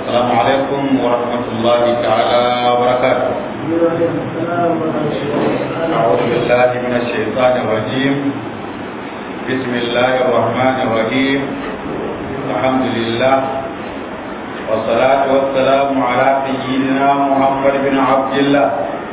السلام عليكم ورحمة الله تعالى وبركاته أعوذ بالله من الشيطان الرجيم بسم الله الرحمن الرحيم الحمد لله والصلاة والسلام على سيدنا محمد بن عبد الله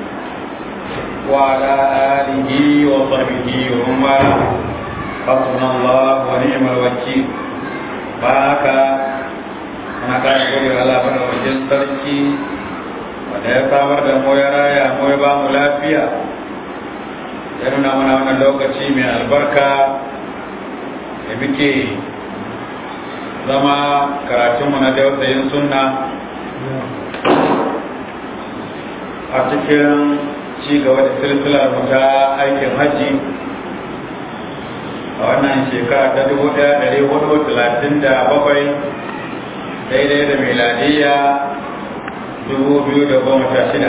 وعلى آله وصحبه ومن والاه حسبنا الله ونعم الوكيل بارك ana ƙara gode wa Allah bada wajen sarki wanda ya samar da mu ya raya mu ya ba mu lafiya ya nuna mana wannan lokaci mai albarka da muke zama karatunmu na dausayin sunna a cikin ci gaba da silsilar mu ta aikin hajji a wannan shekara ta dubu ɗaya ɗari hudu talatin da bakwai daidai da miladiyya dubu biyu da goma sha shida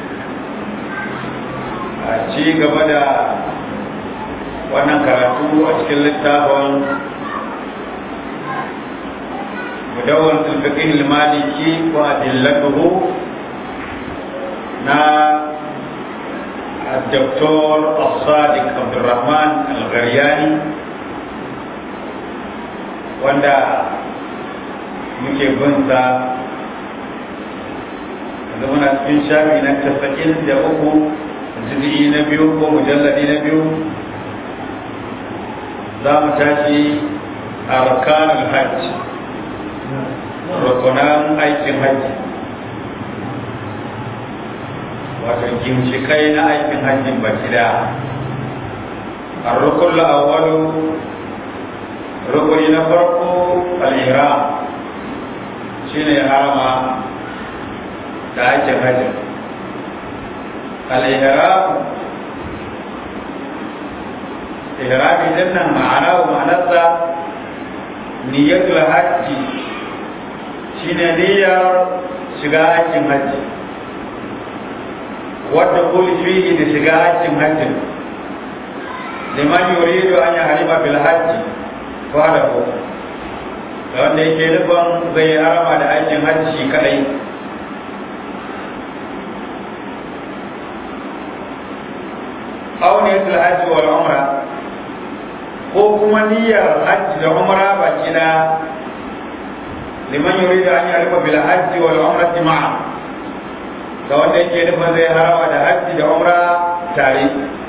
a ci gaba da wannan karatu a cikin littafin mudawar tulfiƙin maliki wa adillatuhu na الدكتور الصادق عبد الرحمن الغرياني وندا muke bin sa da muna cikin shafi na tasa'in da uku jizgi na biyu ko mujalladi na biyu za mu tashi a rukanin hajji rukunan aikin hajji wato ginshikai na aikin hajjin baki da a rukun la'awalu rukuni na farko al'ihram shi ne harama da aikin hajji al'ihram ihrami din nan ma'ana wa ma'anarsa niyyatul hajji shine niyyar shiga aikin hajji wadda kuli fihi da shiga aikin hajji liman yuridu an yahrima bil hajji fa da ko da wanda yake nufin zai yi harama da aikin hajji shi kadai auniyatul hajji wal umra ko kuma niyyar hajji da umra baki da liman yuridu an yahrima bil hajji wal umrati ma'a ga wanda yake nufin zai harawa da hajji da umra tare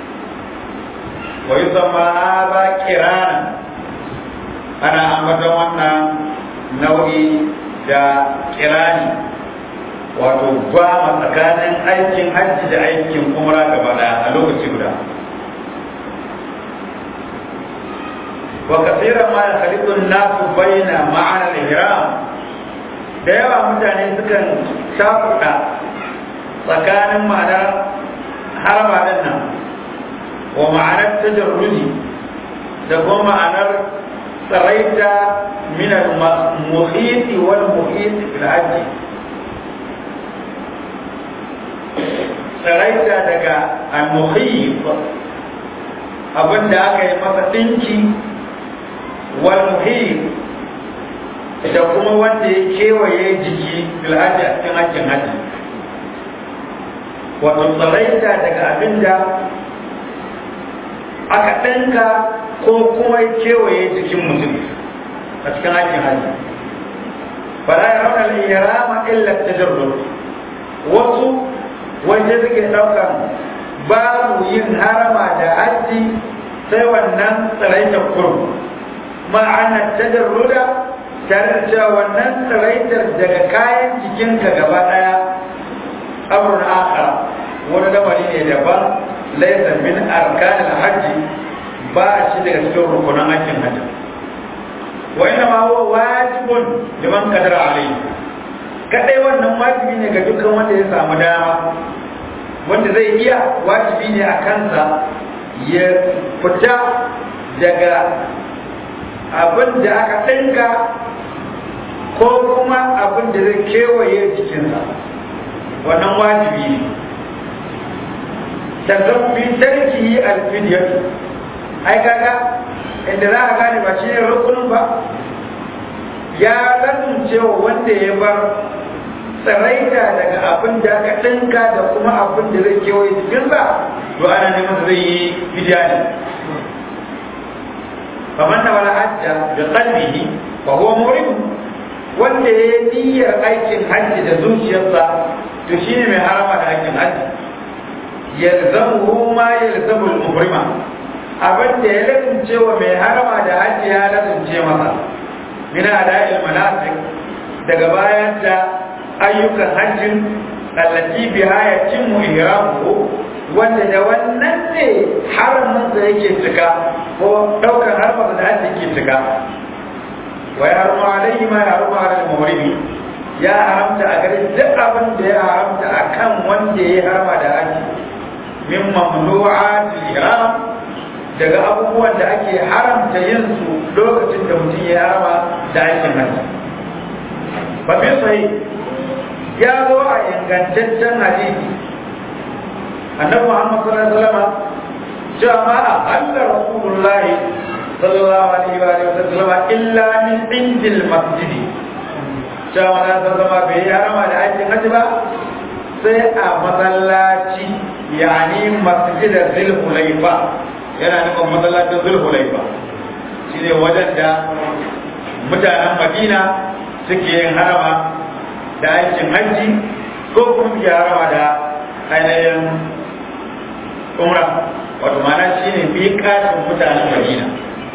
wa yi zama ba kirana ana ambaton wannan nau'i da kirani wato ba tsakanin aikin hajji da aikin umra gaba daya a lokaci guda wa kasiran ma ya khaliqun nasu baina ma'ana al-ihram da yawa mutane sukan shafuka tsakanin ma'anar harama din nan wa ma'anar tajarruji da kuma ma'anar tsaraita min al-muhit wal muhit fil hajji tsaraita daga al-muhit abinda aka yi masa dinki wal muhit da kuma wanda ya kewaye jiki fil hajji a cikin hajjin hajji wato tsaraita daga abin da aka ɗanka ko kuma kewaye jikin mutum a cikin aikin hajji fala ya rauna al-ihrama illa tajarrud wasu wanda suke ɗaukan babu yin harama da hajji sai wannan tsaraitar kurum ma'ana tajarruda tare da cewa wannan tsaraitar daga kayan jikinka gaba ɗaya amrun akhar wani lamari ne daban laysa min arkan al-hajj ba shi daga cikin rukunan aikin hajji wa inna ma huwa wajibun liman qadara alayhi kadai wannan wajibi ne ga dukkan wanda ya samu dama wanda zai iya wajibi ne a kansa ya fita daga abin da aka ɗinka ko kuma abin da zai kewaye jikinsa wannan wajibi ne tazabbi tarki alfidiyatu ai kaga inda za a gane ba shi ne rukunin ba ya lazumce wa wanda ya bar tsaraita daga abin da aka ɗinka da kuma abin da zai kewaye jikinsa to ana neman zai yi fidiya ne faman na wala hajja bi qalbihi fa huwa murim wanda ya yi niyyar aikin hajji da zuciyarsa to shine mai harama da aikin hajji yalzamuhu ma yalzamu al-muhrima abin da ya lazumce wa mai harama da hajji ya lazumce masa min ada'il manasik daga bayan da ayyukan hajjin allati biha yatimmu ihramuhu wanda da wannan ne haramin da yake cika ko daukar harmar da hajji ke cika wa ya harma alaihi ma ya harma alal muhrimi ya haramta a gare duk abin da ya haramta akan wanda ya harma da hajji min mamnu'at ihram daga abubuwan da ake haramta yin su lokacin da mutum ya harma da aikin hajji ba fi sahih ya zo a ingantaccen hadisi annabi Muhammad sallallahu alaihi wasallam cewa ma Allah Rasulullahi sallallahu alaihi wa alihi wasallam illa min indil masjid cewa na zama bai yi harama da aikin haji ba sai a masallaci yani masjid Zulhulaifa yana nufin masallacin Zulhulaifa shine wajen da mutanen Madina suke yin harama da aikin hajji ko kuma ya harama da ainihin umra wato mana shi ne miƙatin mutanen madina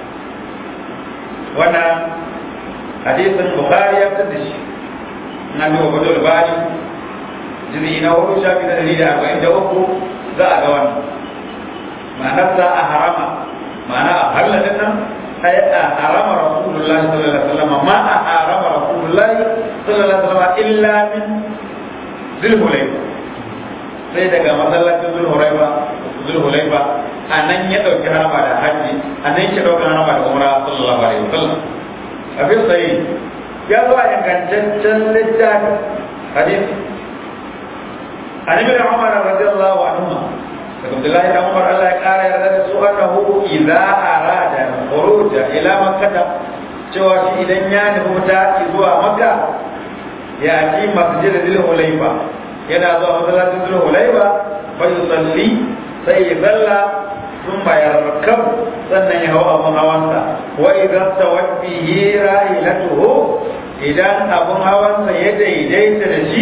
wannan hadisin bukhari ya fitar da shi na bi wa fadul bani jiri na hudu shafi na dari da arba'in da uku za a ga wannan ma'anarsa a harama ma'ana a halladin nan ay a harama rasulullahi sallallahu alaihi wasallam ma a harama rasulullahi sallallahu alaihi wasallam illa min zulhulayfa sai daga masallacin zulhulaifa zulhulaifa a nan ya ɗauki harama da hajji a nan ya ɗauki harama da umra sallallahu alaihi wasallam abin sai ya zo a ingantaccen littafi hadisi an ibn umar radiyallahu anhu daga abdullahi dan umar Allah ya kara yarda da su annahu idza arada khuruja ila makkah cewa shi idan ya nufi fita zuwa makka ya ci masjid zulhulaifa yana zuwa masallacin zuwa hulaiba fa yusalli sai ya salla thumma yarkab sannan ya hawa abun hawansa wa idan tawat bihi rahilatuhu idan abun hawansa ya daidaita da shi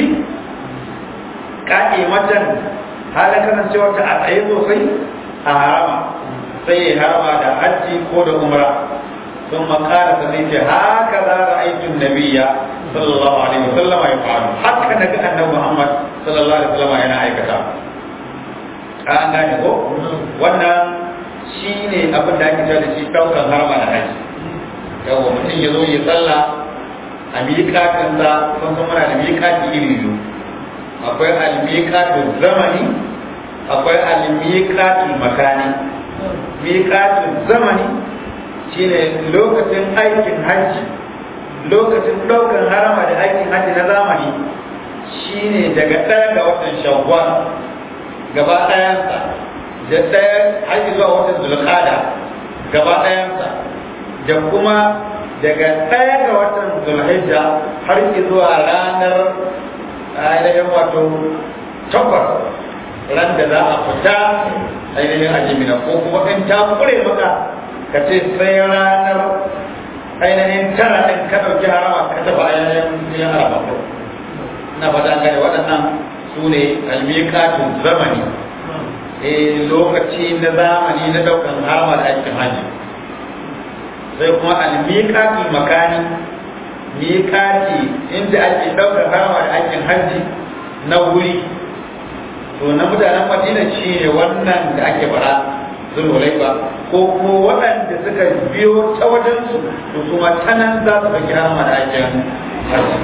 matan halin kasancewa ta a tsaye sosai a harama sai ya harama da hajji ko da umra ثم قال سنيت هكذا رأيت النبي صلى الله عليه وسلم يفعل حتى نجا أن محمد صلى الله عليه وسلم yana aikata an gane ko wannan shi ne abin da ake da shi ɗaukar harama da haji yawa mutum ya zo ya tsalla a miƙatinsa sun san muna da miƙati iri biyu akwai almiƙatin zamani akwai almiƙatin makani miƙatin zamani shine lokacin aikin hajji lokacin ɗaukar harama da aikin hajji na zamani shine daga ɗaya ga watan shawwal gaba ɗayansa da ɗaya hajji zuwa watan zulqada gaba ɗayansa da kuma daga ɗaya ga watan zulhijja har zuwa ranar ainihin wato takwas ran da za a fita ainihin ajimina ko kuma in ta kure maka ka ce sai ranar ainihin tara ɗin ka ɗauki harama ka tafi ainihin yin harama ko na fata an gane waɗannan su ne almikatun zamani eh lokaci na zamani na ɗaukan harama da aikin hajji sai kuma almikatun makani miƙati inda ake ɗaukar harama da aikin hajji na wuri to na mutanen madina shi ne wannan da ake fara zulhulaifa ko kuma waɗanda suka biyo ta wajensu to kuma ta nan za su ɗauki harama da aikin hajji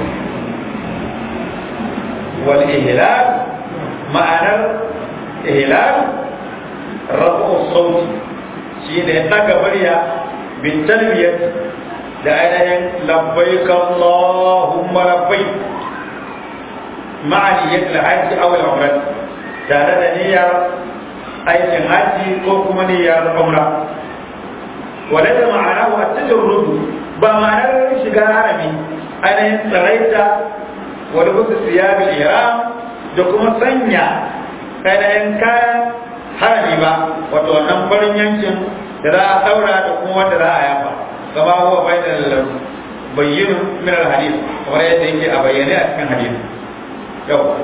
wal ihlal ma'anar ihlal rafu sauti shi ne ɗaga murya bin talbiyat da ainihin labbaik Allahumma labbaik ma'aniyyat al-hajj aw al-umrah tare da niyyar aikin hajji ko kuma niyyar umra wala da ma'ana wa tajarrudu ba ma'anar shiga harami ainihin tsaraita wani busu siyabil ihram da kuma sanya kayan kayan harami ba wato wannan farin yankin da za a daura da kuma wanda za a yafa kama huwa bainal bayyin min al hadith kamar yadda yake a bayyane a cikin hadith yau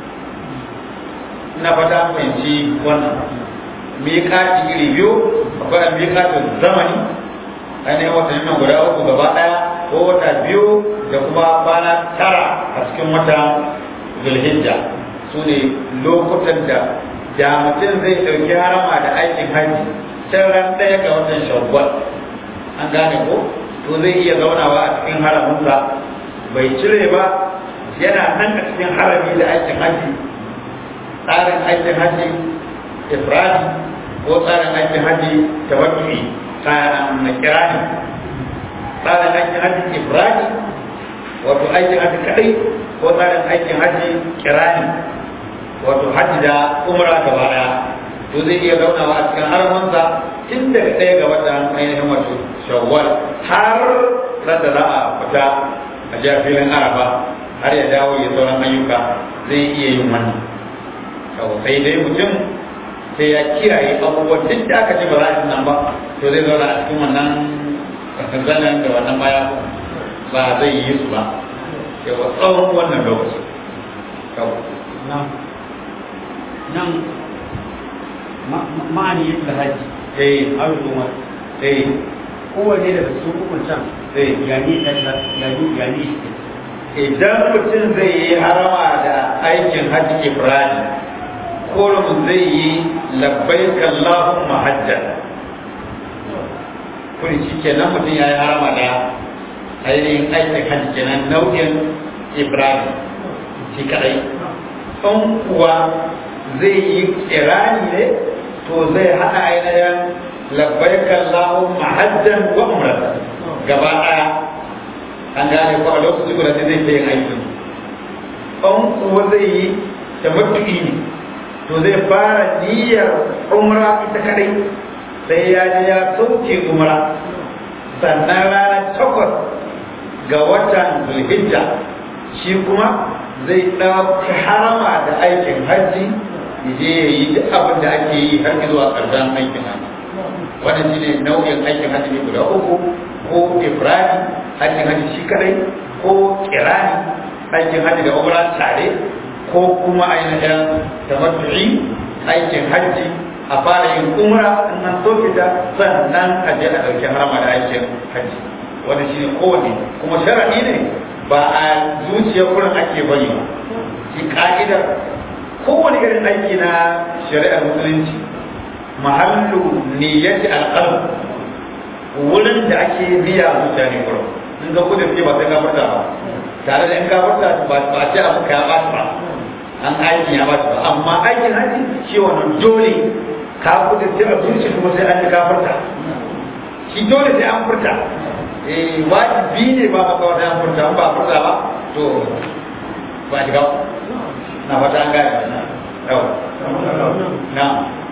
ina fata fahimci wannan miƙati iri biyu akwai miƙatin zamani ainihin watanni nan guda uku gaba ɗaya ko wata biyu da kuma kwana tara a cikin wata zulhijja su ne lokutan da da mutum zai ɗauki harama da aikin hajji can ran ɗaya ga watan shawwal an gane ko to zai iya zaunawa a cikin haraminsa bai cire ba yana nan a cikin harami da aikin hajji tsarin aikin hajji ifradi ko tsarin aikin hajji tawakkuli tsarin na kirani tsarin aikin hajji ifradi wato aikin hajji kadai ko tsarin aikin hajji kirani wato hajji da umra gaba daya to zai iya zaunawa a cikin haramansa tun daga ɗaya ga watan ainihin wato shawwal har ran da za a fita a jiya filin araba har ya dawo ya sauran ayyuka zai iya yin wannan sai dai mutum sai ya kiyaye abubuwan duk da aka ce ba za a nan ba to zai zauna a cikin wannan zanen da wannan baya ba zai yi su ba yawa tsawon wannan lokaci nan ma'ani yin da haji eh har kuma eh kowane daga cikin ukun can eh yani yani yani idan mutum zai yi harama da aikin hajji ibrahim kurum zai yi labbaik Allahumma hajjan kuri shi kenan mutum ya yi harama da ainihin aikin hajji kenan nau'in Ibrahim shi kadai in kuwa zai yi kirani ne to zai haɗa ainihin labbaik Allahumma hajjan wa umrata gaba ɗaya an gane ko a lokacin guda zai ta yin aikin in kuwa zai yi tamattu'i ne to zai fara niyyar umra ita kadai sai ya je ya sauke umra sannan ranar takwas ga watan zulhijja shi kuma zai ɗauki harama da aikin hajji ya je ya yi duk abin da ake yi har zuwa ƙarshen aikin hajji wannan shi ne nau'in aikin hajji ne guda uku ko ibrahim aikin hajji shi kadai ko kirani aikin hajji da umra tare ko kuma ainihin tamattu'i aikin hajji a fara yin umra in an soke ta sannan a je a ɗauki harama da aikin hajji wanda shi ne kowane kuma sharaɗi ne ba a zuciya kurin ake bari ba shi ka'idar kowane irin aiki na shari'ar musulunci mahallu niyyati alqalb wurin da ake niyya zuciya ne kurin in ga kudin ba sai gafarta ba tare da in gafarta ba ce abu ka ya ba ba an aikin ya bata ba amma aikin haji shi wannan dole ka kudurce a zuci kuma sai an yi kafarta shi dole sai an furta eh wajibi ne ba maka wata an furta an ba furta ba to ba shiga na fata an gane yau na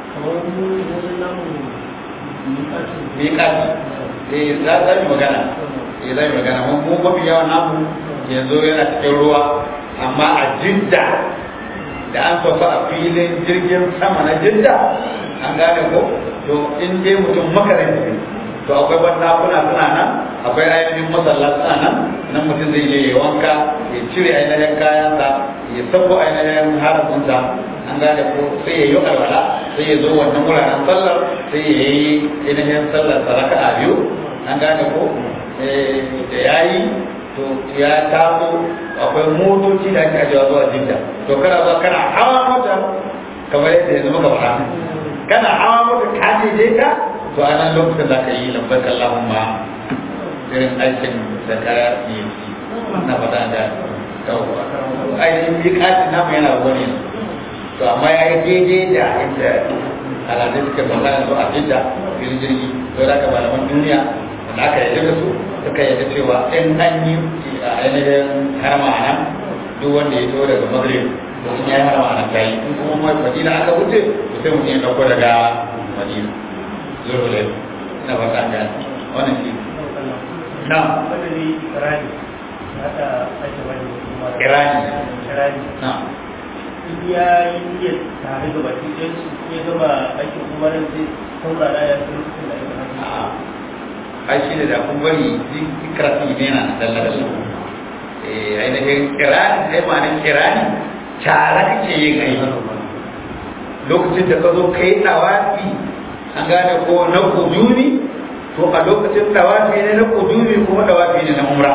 miƙati eh za za mu magana eh za mu magana mun mafi yawan namu yanzu yana cikin ruwa amma a jidda da an sauka a filin jirgin sama na jidda an gane ko to in dai mutum makaranci to akwai bandakuna suna nan akwai ainihin masalla suna nan nan mutum zai je ya wanka ya cire ainihin kayansa ya sabo ainihin harafinsa an gane ko sai ya yi alwala sai ya zo wannan wuraren sallar sai ya yi ainihin sallar saraka a biyu an gane ko da ya yi to ya taso akwai motoci da ake ajiyewa zuwa jidda to kana zuwa kana hawa mota kamar yadda yanzu muka faɗa kana hawa mota ka je ka to a nan lokacin za ka yi lambar Allahumma irin aikin da ka yi na faɗa da yawwa ainihin miƙatin namu yana ruwa ne to amma ya yi daidai da inda al'adun suka faɗa yanzu a jidda filin jirgi to da ka malaman duniya da aka yarda da su suka yarda cewa in an yi a ainihin harma a nan duk wanda ya to daga magrib to in ya yi harma a nan ta yi in kuma mai madina aka wuce to sai mutum ya ɗauko daga madina zuwa da na fata ga wannan shi na badali rani Irani. Irani. na ya yi niyyar tare da baki ɗayan su ya gama aikin umarin sai saurara ya fi lokacin da ake hajji. a ai shi ne da kun bari zikrati ne na dalla dalla eh ainihin kirani sai ma ne kirani tare kake yin aiki lokacin da ka zo kai tawafi an gane ko na kujuni to a lokacin tawafi ne na kujuni kuma tawafi ne na umra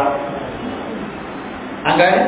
an gane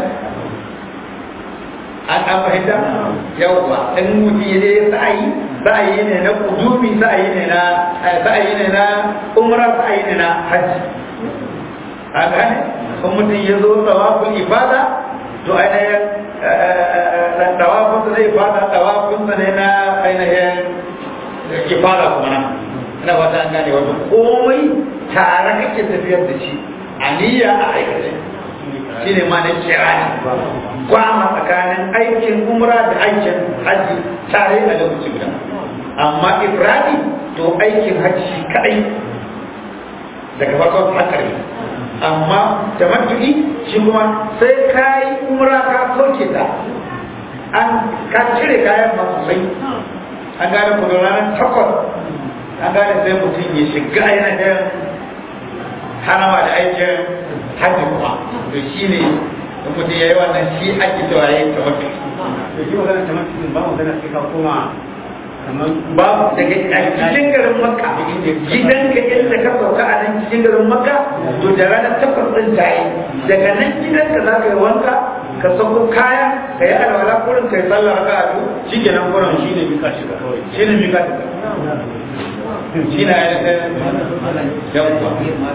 an an fahimta yawwa in mutum ya je sa'ayi sa'ayi ne na kudumi sa'ayi ne na sa'ayi ne na umra sa'ayi ne na hajji an gane in mutum ya zo tawaful ifada to ainihin tawafun sa zai fada tawafun sa ne na ainihin ifada kuma nan ina fata an gane wato komai tare kake tafiyar da shi a niyya a aikace shi ne ma na kirani gwama tsakanin aikin umra da aikin hajji tare a lokaci guda amma ifradi to aikin hajji shi kadai daga farkon hakari amma tamattu'i shi kuma sai ka yi umra ka soke ta an ka cire kayan masu sai an gane kudu ranar takwas an gane sai mutum ya shiga ainihin harama da aikin hajji kuma to shi ne in mutum ya yi wannan shi ake cewa ya yi tamattu Da shi magana ta mutum ba magana sai ka koma kamar babu daga cikin garin makka gidanka inda ka sauka a nan cikin garin makka to da ranar takwas ɗin ta yi daga nan gidanka za ka yi wanka ka sauko kaya ka yi alwala kurin ka yi sallah raka a shi ke nan kurin shi ne mika shi ka kawai shi ne mika shi ka shi na yi da yawwa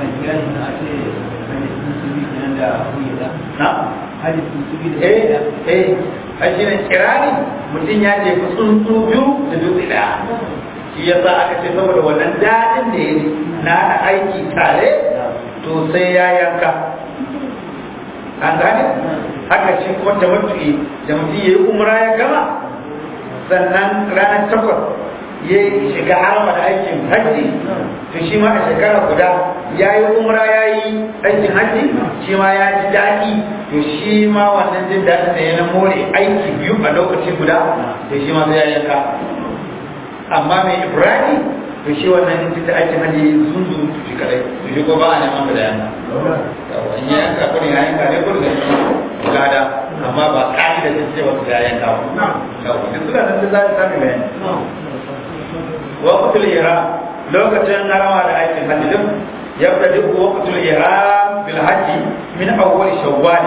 na eh eh a shi ne kirani mutum ya je tsuntsu biyu da dutse daya shi ya sa aka ce saboda wannan daɗin da ya na haɗa aiki tare to sai ya yanka an gane haka shi kuma da mutu'i da mutum ya yi umra ya gama sannan ranar takwas ya shiga harama da aikin hajji to shi ma a shekara guda ya yi umra ya yi aikin hajji shi ma ya ji daɗi to shi ma wannan jin daɗin da ya na more aiki biyu a lokaci guda to shi ma zai yanka amma mai ibrahim to shi wannan jin da aikin hajji sun zo to shi kadai to shi ko ba a neman da yanka yawa in ya yanka kudin ya yanka ne kudin da shi lada amma ba ƙari da ce wasu ya yanka ba yawa duk suna nan da za su sami bayani وقت الإحرام لو كتن نرى على آية الحج يبتدئ وقت الإحرام بالحج من أول شوال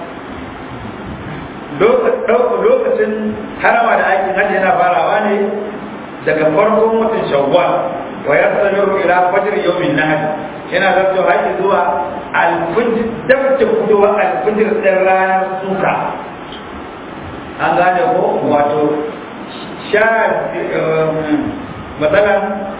lokacin harama da aikin hajji yana farawa ne daga farkon watan shawwal wa ya samiru ila fajr yawmin nahr yana zarto haji zuwa alfajr dab da kudowa alfajr din ranar suka an gane ko wato sha matsalan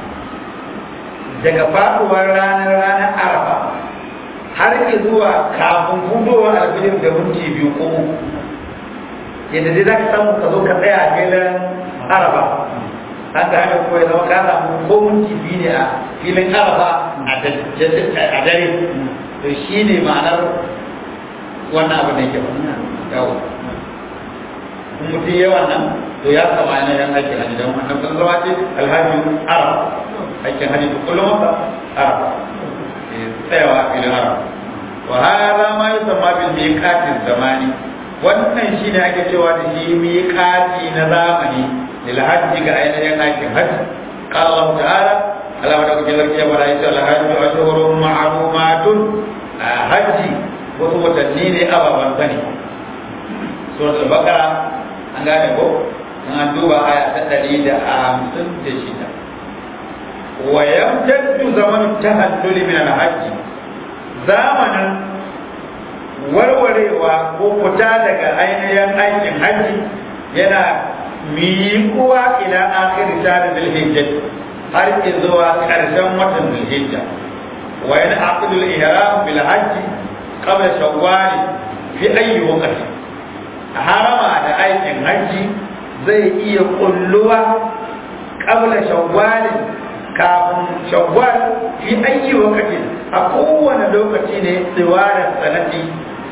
daga faduwar ranar ranar arafa har ke zuwa kafin hudowar alfijir da minti biyu ko uku yadda dai za ka samu ka zo ka tsaya a filin arafa an ka hanyar kuma ya zama ka samu ko minti biyu ne a filin arafa a dare to shi ne ma'anar wannan abin da yake ba yawo in mutum yawan nan to ya kama yana yan aikin hajji don wannan sun zama ce alhaji arab aikin hajji da kullum wata arab tsayawa a filin arab wa hada ma yusamma bil miqatin zamani wannan shine ake cewa da shi miqati na zamani lil hajji ga ainihin aikin hajji qala Allah ta'ala Allah wa dauke zarki ya bara yace alhajju ashhurun ma'lumatun hajji wasu watanni ne ababan sani suratul baqara an gane ko an duba aya ta ɗari da hamsin da shida wa yamtaddu zamanu tahallul min al-hajj zamanin warwarewa ko fita daga ainihin aikin hajji yana miƙuwa ila akhir shahr dhul-hijjah har zuwa ƙarshen watan dhul-hijja wa yana aqdu al-ihram bil hajj qabla shawwal fi ayyi waqti harama da aikin hajji zai iya kulluwa kabla shawwal kafin shawwal fi ayi wakati a kowane lokaci ne tsiwarar sanati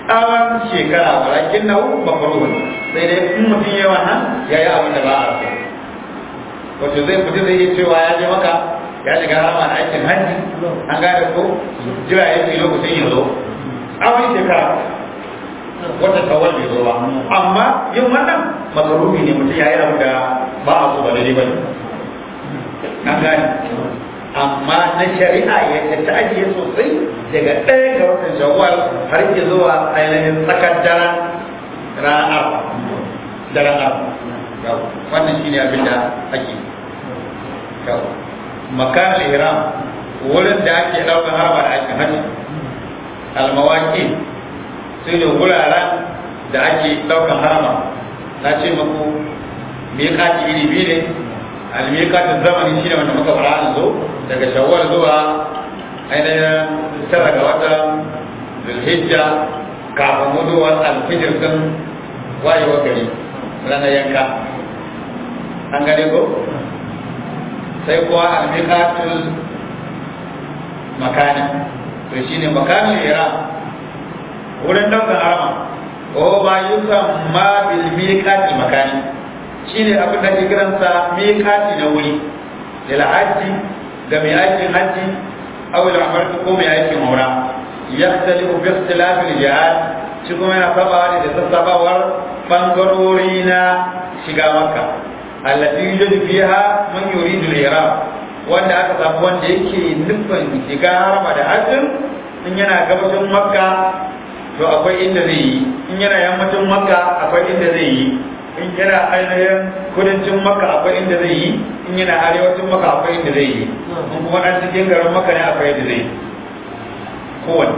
tsawon shekara walakin na makruhun sai dai in mutum yayi wannan yayi abin da ba a so wato zai fita zai yi cewa ya je maka ya shiga harama da aikin hajji an gane ko jira ya ce lokacin ya zo tsawon shekara wata tawar bai zo ba amma yin wannan makaruhi ne mutum ya yi abu da ba a so ba daidai ba ne an gane amma na shari'a ya ta ajiye sosai daga ɗaya ga watan shawwal har ke zuwa ainihin tsakar daren ranar daren arba wannan shine abin da ake makan ihram wurin da ake ɗaukar harba da ake hajji almawaki sai da wuraren da ake ɗaukar harama na ce muku miƙaci iri biyu ne almiƙacin zamani shine wanda muka fara an zo daga shawwal zuwa ainihin tara ga watan zulhijja kafin muduwar alfijir din wayewar gari ranar yanka an gane ko sai kuwa almiƙatul makani to shine makanin iran wurin ɗaukar harama ko ba yukan ma bil miƙatil makani shine abin da ke kiransa miƙati na wuri lil hajji ga mai aikin hajji aw lil umrati ko mai aikin umra yahtalifu bi ikhtilaf al jihad shi kuma yana sabawa da sassabawar bangarori na shiga makka allati yujadu fiha man yuridu al ihram wanda aka samu wanda yake nufin shiga harama da hajjin in yana gabashin makka to akwai inda zai yi in yana yammacin makka akwai inda zai yi in yana ainihin kudancin maka akwai inda zai yi in yana arewacin maka akwai inda zai yi in kuma ɗan cikin garin maka ne akwai inda zai yi kowane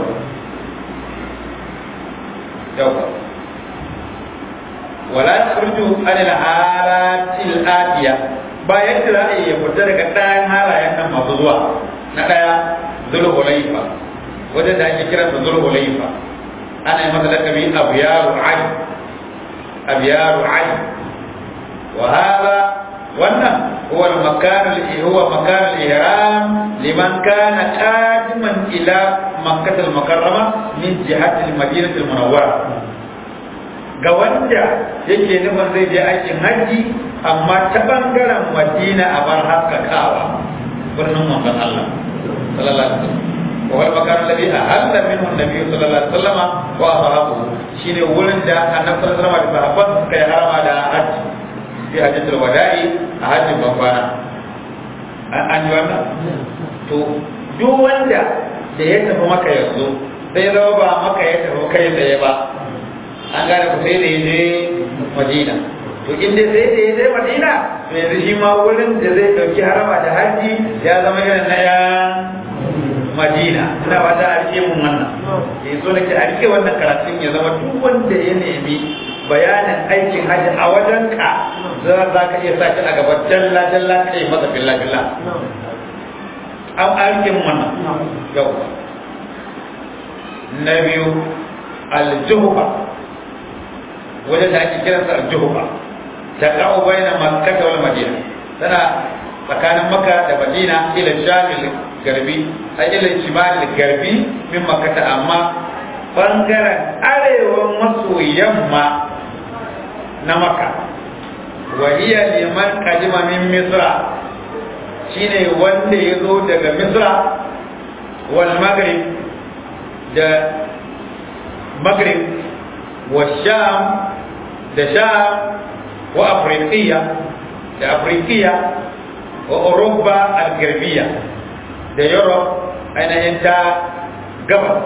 yau wala yakhruju an al-halati al-atiya ba yadda za a yi ya fita daga ɗayan halayen nan masu zuwa na ɗaya zulhulaifa wajen da ake kiransa zulhulaifa ana yi masa lakabi abiyaru ali أبيار عين وهذا وانا هو المكان هو مكان الإحرام لمن كان قادما إلى مكة المكرمة من جهة المدينة المنورة ga wanda yake nufin zai je aikin hajji amma ta bangaren madina a bar haskakawa birnin manzon Allah sallallahu alaihi wasallam wa wal makan alladhi ahalla minhu an-nabiy sallallahu alaihi wasallam wa ashabuhu shine wurin da annabi sallallahu alaihi wasallam da sahabban suka yi harama da hajji fi hajjatul wada'i a hajjin babana an yi wannan to duk wanda da ya tafi maka yanzu sai zama ba maka ya tafi kai tsaye ba an gane ku sai da ya je madina to inda sai da ya je madina to yanzu shi ma wurin da zai dauki harama da hajji ya zama irin na yan madina ina ba ta arke mun wannan ya so nake arke wannan karatun ya zama duk wanda ya nemi bayanin aikin hajji a wajen ka za ka iya sa a gaba jalla jalla kai masa billa billa an arke mun wannan yau na biyu aljuhuba wajen da ake kiransa aljuhuba ta ka'u bayna makkah wal madina tana tsakanin makka da madina ila shamil garbi a ila shimal garbi min makkata amma bangaren arewa maso yamma na makka wa hiya liman kadima min misra shine wanda ya zo daga misra wal maghrib da maghrib wa sham da sham wa afriqiya da afriqiya wa Europa al-Garbiya da Europe ainihin ta gaba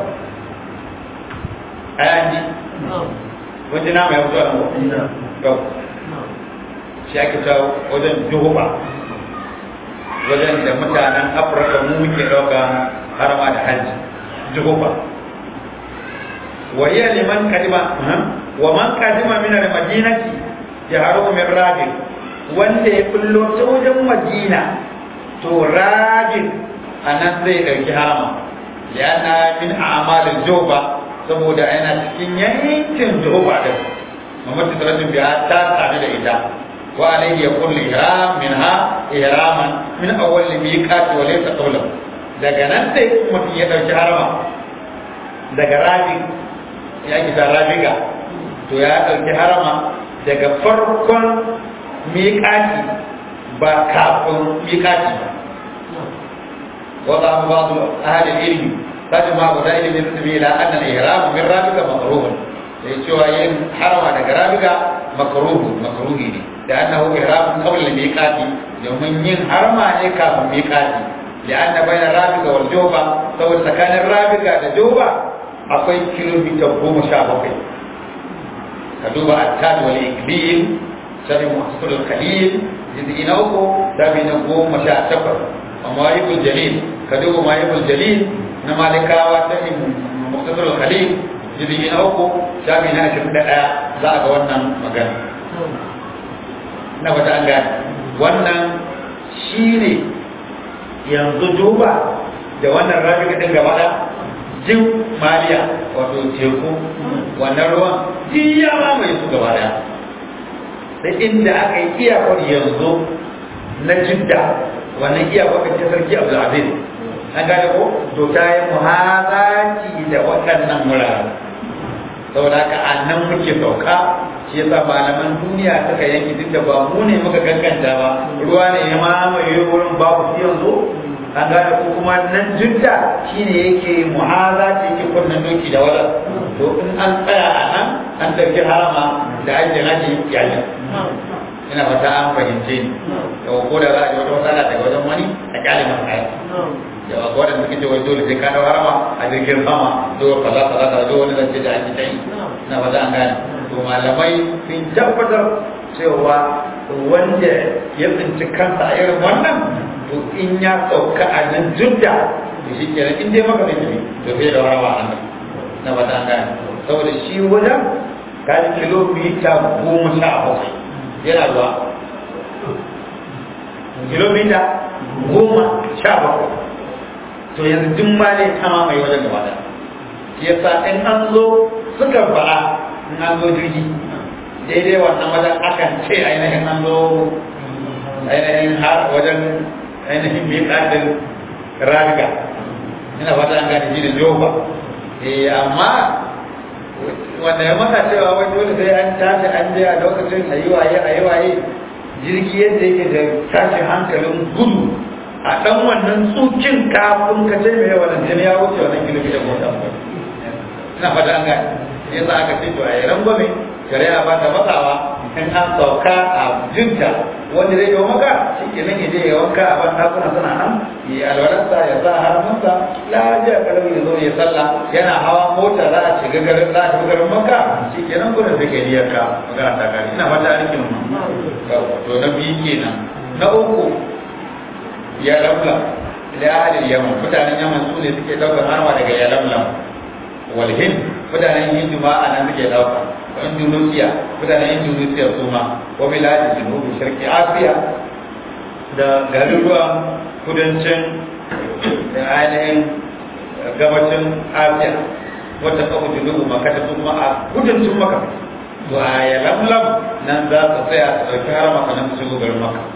ayani wajen nama ya fito a nan ko shi ake ta wajen Juhuba wajen da mutanen Afirka mu muke ɗauka harama da hajji Juhuba wa hiya liman kadima wa man kadima min al-madinati yaharu min rabi' wanda ya kullo ta wajen madina to rajin a nan zai ɗauki harama yana min amalin joba saboda yana cikin yankin joba din mamadu sarrafin biya ta sami da ita wa alayhi ya kulli ihram min ha ihraman min awwal miqati wa laysa qawlan daga nan sai mutum ya ɗauki harama daga rajin ya kita rabiga to ya ɗauki harama daga farkon miƙati ba kafin miƙati ba وضع بعض أهل العلم تجمع بدائل من النبي إلى أن الإحرام من رابك مكروه cewa yin harama daga rabiga makruhu makruhi ne da annahu ihram qabla al-miqati domin yin harama ne kafin miqati da anna bayna rabiga wal juba saboda tsakanin rabiga da juba akwai kilomita goma sha bakwai ka duba at-tad wal iqlim sai muhassir al-khalil jizgi na uku dabi na goma sha takwas amma yibul jalil ka duba ma yibul jalil na malikawa ta muhassir al-khalil jizgi na uku shafi na ashirin da ɗaya za a ga wannan magana na wata an gane wannan shi ne yanzu duba da wannan rafi ɗin gaba da jin maliya wato teku wannan ruwan ya mamaye su gaba daya da inda aka yi iyakar yanzu na jidda wannan iyakar ce sarki abdulaziz an gane ko to ta yi muhazaci da waɗannan wuraren saboda haka a nan muke sauka shi yasa malaman duniya suka yanki duk da ba mu ne muka kankanta ba ruwa ne ya mamaye wurin babu su yanzu an gane ko kuma nan jidda shine yake muhaza ce yake kunnan doki da wala to in an tsaya a nan an ɗauki harama da ake nake yayi ina fata an fahimce ni da ko da za a ji wata matsala daga wajen wani a kyale masa aya yawa ko wadanda suke cewa dole sai ka dawo harama a jirgin sama dole kaza kaza kaza dole wani zance da ake tayi ina fata an gane to malamai sun tabbatar cewa wanda ya tsinci kansa a irin wannan to in ya sauka a nan judda to shi kenan in dai maka zai to sai da harama a nan na fata an gane saboda shi wajen kaji kilomita goma sha bakwai yana ruwa kilomita goma sha bakwai to yanzu duk ma ne kama mai wajen gaba da shi yasa in an zo suka fara in an zo jirgi daidai wannan wajen akan ce ainihin an zo ainihin har wajen ainihin mai ƙadin raga ina fata an gane shi da jofa eh amma wanda ya mata cewa wai dole sai an tashi an je a lokacin a yi waye a yi waye jirgi yadda yake da tashin hankalin gudu a ɗan wannan tsukin kafin ka ce mai wannan jini ya wuce wannan kilomita goma ina fata an gane yasa aka ce to a yi rangwame shari'a ba ta matsawa in an sauka a jinta wanda zai yi maka shi ke nan yaje ya wanka a ban dakuna suna nan ya alwalarsa ya sa hannunsa lafiya kalmi ya zo ya sallah yana hawa mota za a shiga garin za a shiga garin maka shi ke nan gudun sai ka yi ka magana ta kare ina fata rikin to na biyu kenan na uku ya lamla ila ahalil yaman mutanen yaman su ne suke daukar harma daga ya lamlam wal hind mutanen hindu ma a nan suke dauka indonesia mutanen indonesia su ma wa biladin junubi shirki asiya da garuruwan kudancin da ainihin gabacin asiya wata kawo junubu maka ta kuma a kudancin maka to a ya lamlam nan za su tsaya su ɗauki har maka nan su shigo garin maka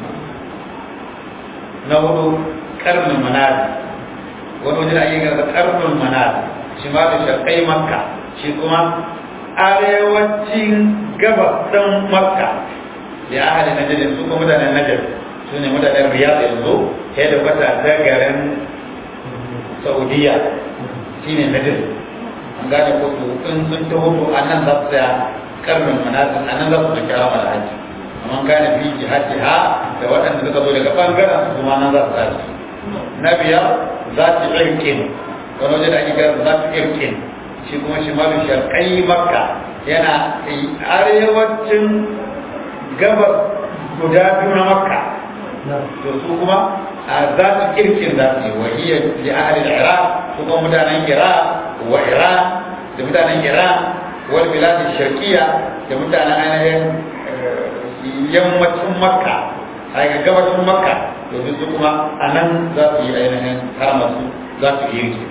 na hudu karnin manadi wani wajen ake gasa karnin manadi shi ma da shakai makka shi kuma arewacin gabas ɗin makka da ahali najar su kuma mutanen najar su ne mutanen riyad yanzu ya da kwata ta garin saudiya shi ne najar an gane ko to in sun ta hutu a nan za su tsaya karnin manazin a nan za su ta kira mala haji amma gane fi jihati ha da waɗanda suka zo daga ɓangaren su kuma nan za su tsaya na biyar za su irkin wani waje da ake gara za su irkin shi kuma shimalin sharƙai makka yana arewacin gabas guda biyu na makka to su kuma a za su kirkin za su yi wa iya li ahalin iraq su kuma mutanen iraq wa iran da mutanen iran wal biladin sharqiya da mutanen ainihin yammacin makka a gabacin makka to su kuma a nan za su yi ainihin haramasu za su yi yanki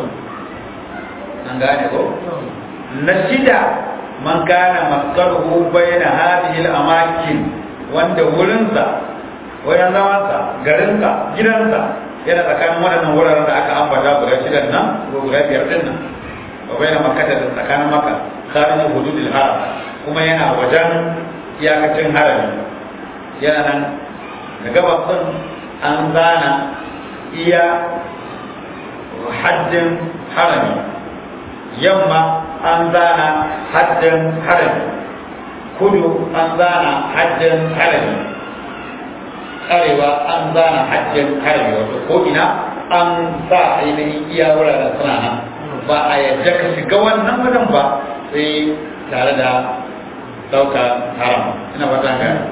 an gane ko na shida man kana maskaruhu bayna hadhihi al-amakin wanda wurinsa wayan zamansa garinsa gidansa yana tsakanin waɗannan wuraren da aka ambata guda shidan nan ko guda biyar din nan wa bayna makkah da tsakanin makka kharij hududil haram kuma yana wajen iyakacin harami yana nan da gabas din an zana iya haddin harami yamma an zana haddin harami kudu an zana haddin harami arewa an zana haddin harami wato ko ina an sa ainihin iya wuraren suna nan ba a yadda ka shiga wannan wajen ba sai tare da ɗauka haram ina ba ta gani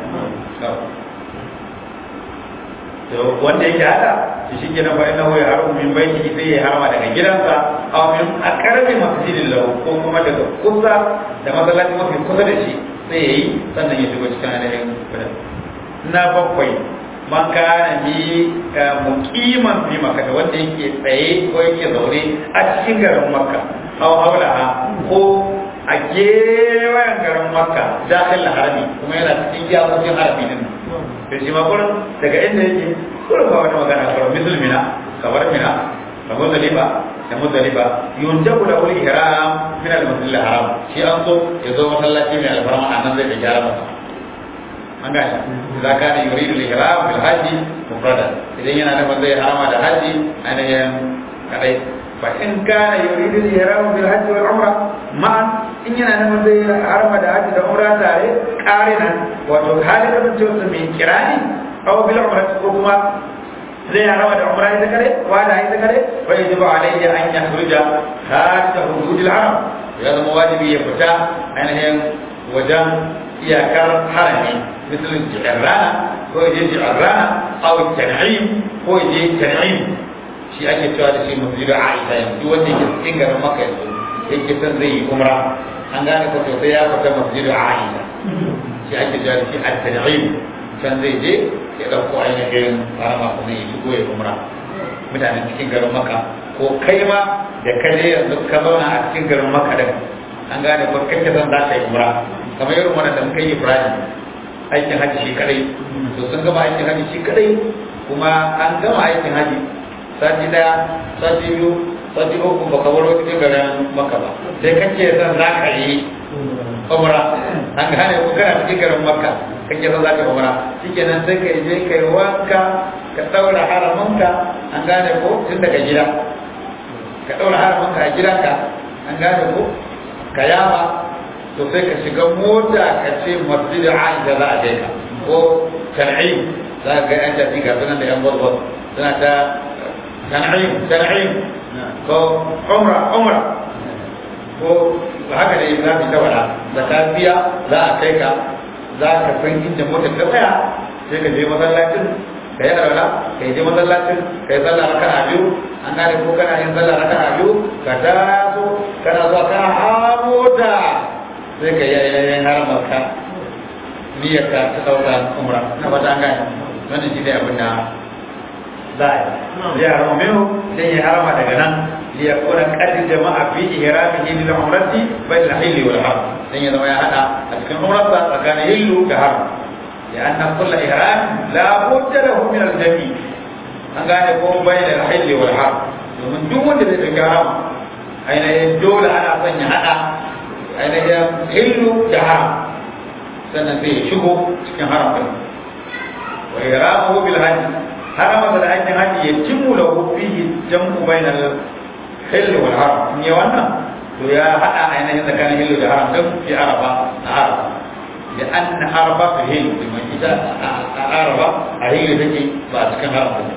to wanda yake hada to shi kenan fa innahu ya haramu min baiti sai ya harama daga gidansa aw min aqrabi masjidin lahu ko kuma daga kusa da masallaci mafi kusa da shi sai yayi sannan ya shigo cikin ainihin gidan na bakwai man kana bi muqiman fi makka wanda yake tsaye ko yake zaune a cikin garin makka aw haulaha ko a gewayen garin makka dakhil harami kuma yana cikin iyakokin harami din da shi ma kurin daga inda yake kurin ba wata magana kurin musulmina kamar mina da muzdalifa da muzdalifa yunjabu da wani ihram min al-masjid al-haram shi an so ya zo masallaci mai alfarma a nan zai da gyara masa an gane idan ka ne yuridu al-ihram bil hajji mufrada idan yana da zai harama da haji ainihin kadai fa in kana yuridu al-ihram bil hajji wal umra ma'an in yana nan zai harama da haji da umra tare qarinan wato halin da mutum mai kirani aw bil umra ko kuma zai harama da umra ita kare wa da ita kare fa yajibu alayhi an yakhruja kharij hudud al-haram ya zama wajibi ya fita ainihin wajen iyakar harami مثل الجعرانة هو يجي جعرانة أو التنعيم هو يجي تنعيم شيء أجي سؤال شيء مسجد عائشة يعني wanda yake cikin garin maka yanzu yake son zai yi umra an gane ko to sai ya fita masjid Aisha shi ake cewa shi at-tan'im can zai je ya dauko ainihin harama kuma ya shigo ya umra mutanen cikin garin maka ko kai ma da kai ne yanzu ka zauna a cikin garin maka din an gane ko kake son za ka yi umra kamar irin wannan da muka yi Ibrahim aikin haji shi kadai to sun gama aikin haji shi kadai kuma an gama aikin haji sati daya sati biyu sati uku ba ka waro cikin garin maka ba sai kake son za ka yi umra an gane ko kana cikin garin makka kake son za ka yi umra shikenan sai ka je ka yi wanka ka daura haramanka an gane ko tun daga gida ka daura haramanka a gidanka an gane ko ka yama to sai ka shiga mota ka ce masjid Aisha za a je ka ko tan'im za ka ga yan tafi ga sunan da yan gwazgwaz suna ta tan'im tan'im ko umra umra ko haka da za ka tawara da ta biya za a kai ka za ka san inda motar ta tsaya sai ka je masallacin ka yi arwala ka yi je masallacin ka yi sallah raka'a biyu an gane ko kana yin sallah raka'a biyu ka taso kana zuwa kana hamota sai ka yi yayin haramar ka niyyar ka ta dauka umra na ba ta gane wannan shi ne abin da za a yi ya harama minu sai ya harama daga nan liya kuna kadin jama'a fi ihramihi lil umrati bai da hilli wal haram dan ya zama ya hada a cikin umrarsa tsakanin hillu da haram ya anna kullu ihram la budda lahu min al jami an gane ko bai da hilli wal haram domin duk wanda zai dauki harama ainihin dole ana son ya hada ainihin hillu da haram sannan sai ya shigo cikin haram ɗin wa iramu bil hajji harama da aikin hajji ya timmu da fihi jam'u bainal hillu wal haram in ya wannan to ya hada ainihin tsakanin hillu da haram din fi araba a araba da an araba fi hillu liman ita a araba a hillu take ba a cikin haram ɗin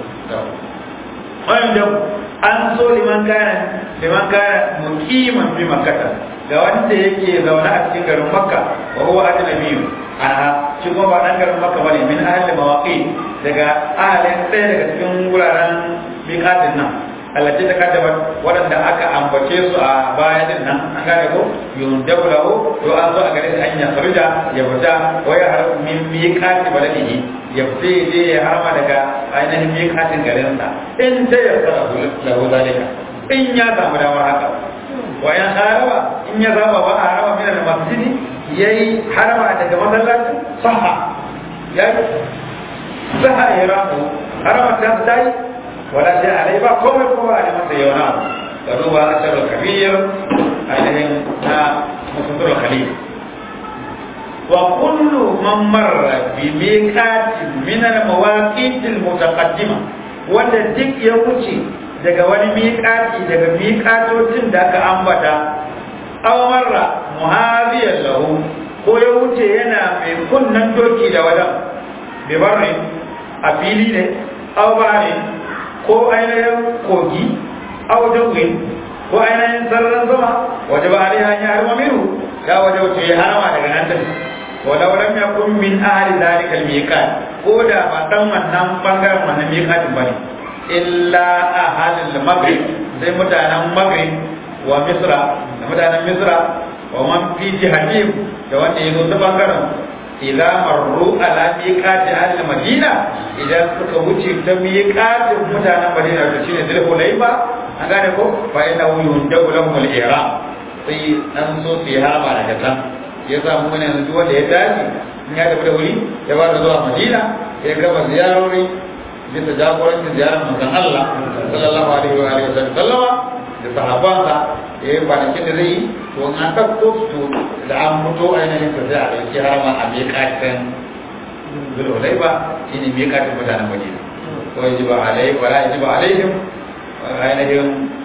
wanda an so liman kana liman kana muqiman fi makkah ga wanda yake zaune a cikin garin makka wa huwa ajnabiyyu aha shi kuma ba dan garin makka bane min ahli mawaqi daga ahalin ɗaya daga cikin wuraren miƙatin nan allati ta kaddaba waɗanda aka ambace su a baya din nan an gane ko yundabu lahu to an zo a gare shi an ya farja ya fita wa ya har min miqati baladihi ya fita je ya harma daga ainihin miqatin garinsa in ta yassara lahu zalika in ya samu damar haka wa ya haraba in ya zaba ba a haraba min al-masjidi yayi haraba daga masallaci saha yayi saha ya ramu haraba ta dai wala sai alai ba komai kuma a masa yauna ka duba asharul kabir ainihin na musulun khalil wa kullu man marra bi miqatin min al mawaqit al mutaqaddima wanda duk ya wuce daga wani miƙati daga miƙatocin da aka ambata aw marra muhaziyan lahu ko ya wuce yana mai kunnan doki da wadan bi barri a fili ne aw bari ko ainihin kogi aw dawin ko ainihin sararin sama waje ba alaiha ya harma miru ya waje wuce ya harama daga nan din walau lam yakun min ahli dhalika al-miqat ko da ba dan wannan bangaren wannan miqatin bane illa ahalil maghrib sai mutanen maghrib wa misra da mutanen misra wa man fi jihatihim da wanda yazo ta bangaren idza marru ala miqati ahli madina idan suka wuce ta miqatin mutanen madina to shine zul hulayba an gane ko fa inna yundabu lahum al-ihram sai an so su yi harama daga can ya samu wani yanzu wanda ya dace in ya tafi da wuri ya ba da zuwa madina ya gaba ziyarori bisa jagorancin ziyarar manzon Allah sallallahu alaihi wa alihi wa sallama da sahabbansa ya yi kwanakin da zai yi to an ɗauko su da an mutu ainihin sa sai a ɗauki harama a miƙatin zulhulaiba shi ne miƙatin mutanen madina ko ya ji ba alaihi wa ya ji ba alaihim ainihin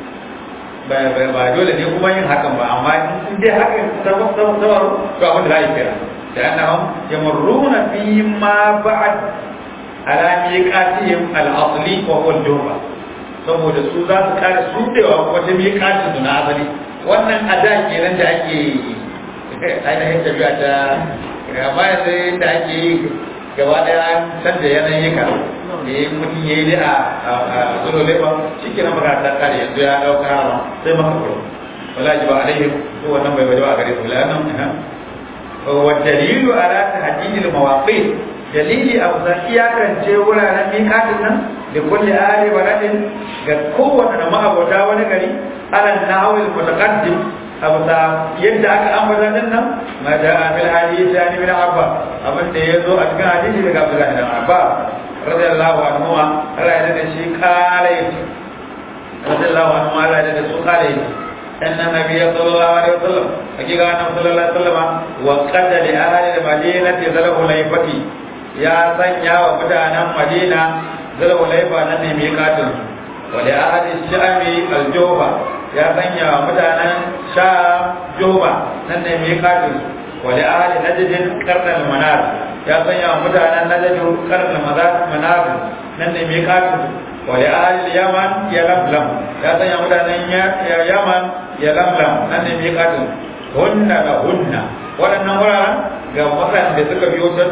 ba dole ne kuma yin hakan ba amma in dai hakan sabaru to abin da za a yi kira da annahum yamurruna fi ma ba'd ala miqatihim al-asli wa huwa al-juhfa saboda su za su kare su dewa wata miqatin su na asali wannan ada kenan da ake ainihin tafiya ta amma yanzu da ake yi gaba daya san da yanayi ka eh mutum ya yi a zuwa leba shi ke nan ta kare yanzu ya ɗauka harama sai maka kuro wala ji ba alaihim ko wannan bai bai a gare su la'annan wa dalilu ala tahdidil mawaqit dalili a kusa iyakance wuraren miƙatin nan da kulle ali baladin ga kowane da ma'abota wani gari alal nahawil mutaqaddim a bisa yadda aka ambata din nan ma da fil hadisi an ibn abba abin da yazo a cikin hadisi daga abdullah ibn abba radiyallahu anhu Allah ya da shi kare radiyallahu anhu Allah ya da su kare أن النبي صلى الله عليه وسلم حقيقة أنه صلى الله عليه وسلم وقد لأهل المدينة ذل حليفة يا سنيا ومدانا مدينة ذل حليفة نني ميقاتل ولأهل الشام الجوبة يا سنيا ومدانا شام جوبة نني ميقاتل ولأهل نجد قرن المنار يا سنيا ومدانا نجد قرن المنار نني ميقاتل ولأهل اليمن يلملم يا سنيا ومدانا يمن يلملم نني ميقاتل هن لهن waɗannan wuraren ga waɗanda suka biyo ta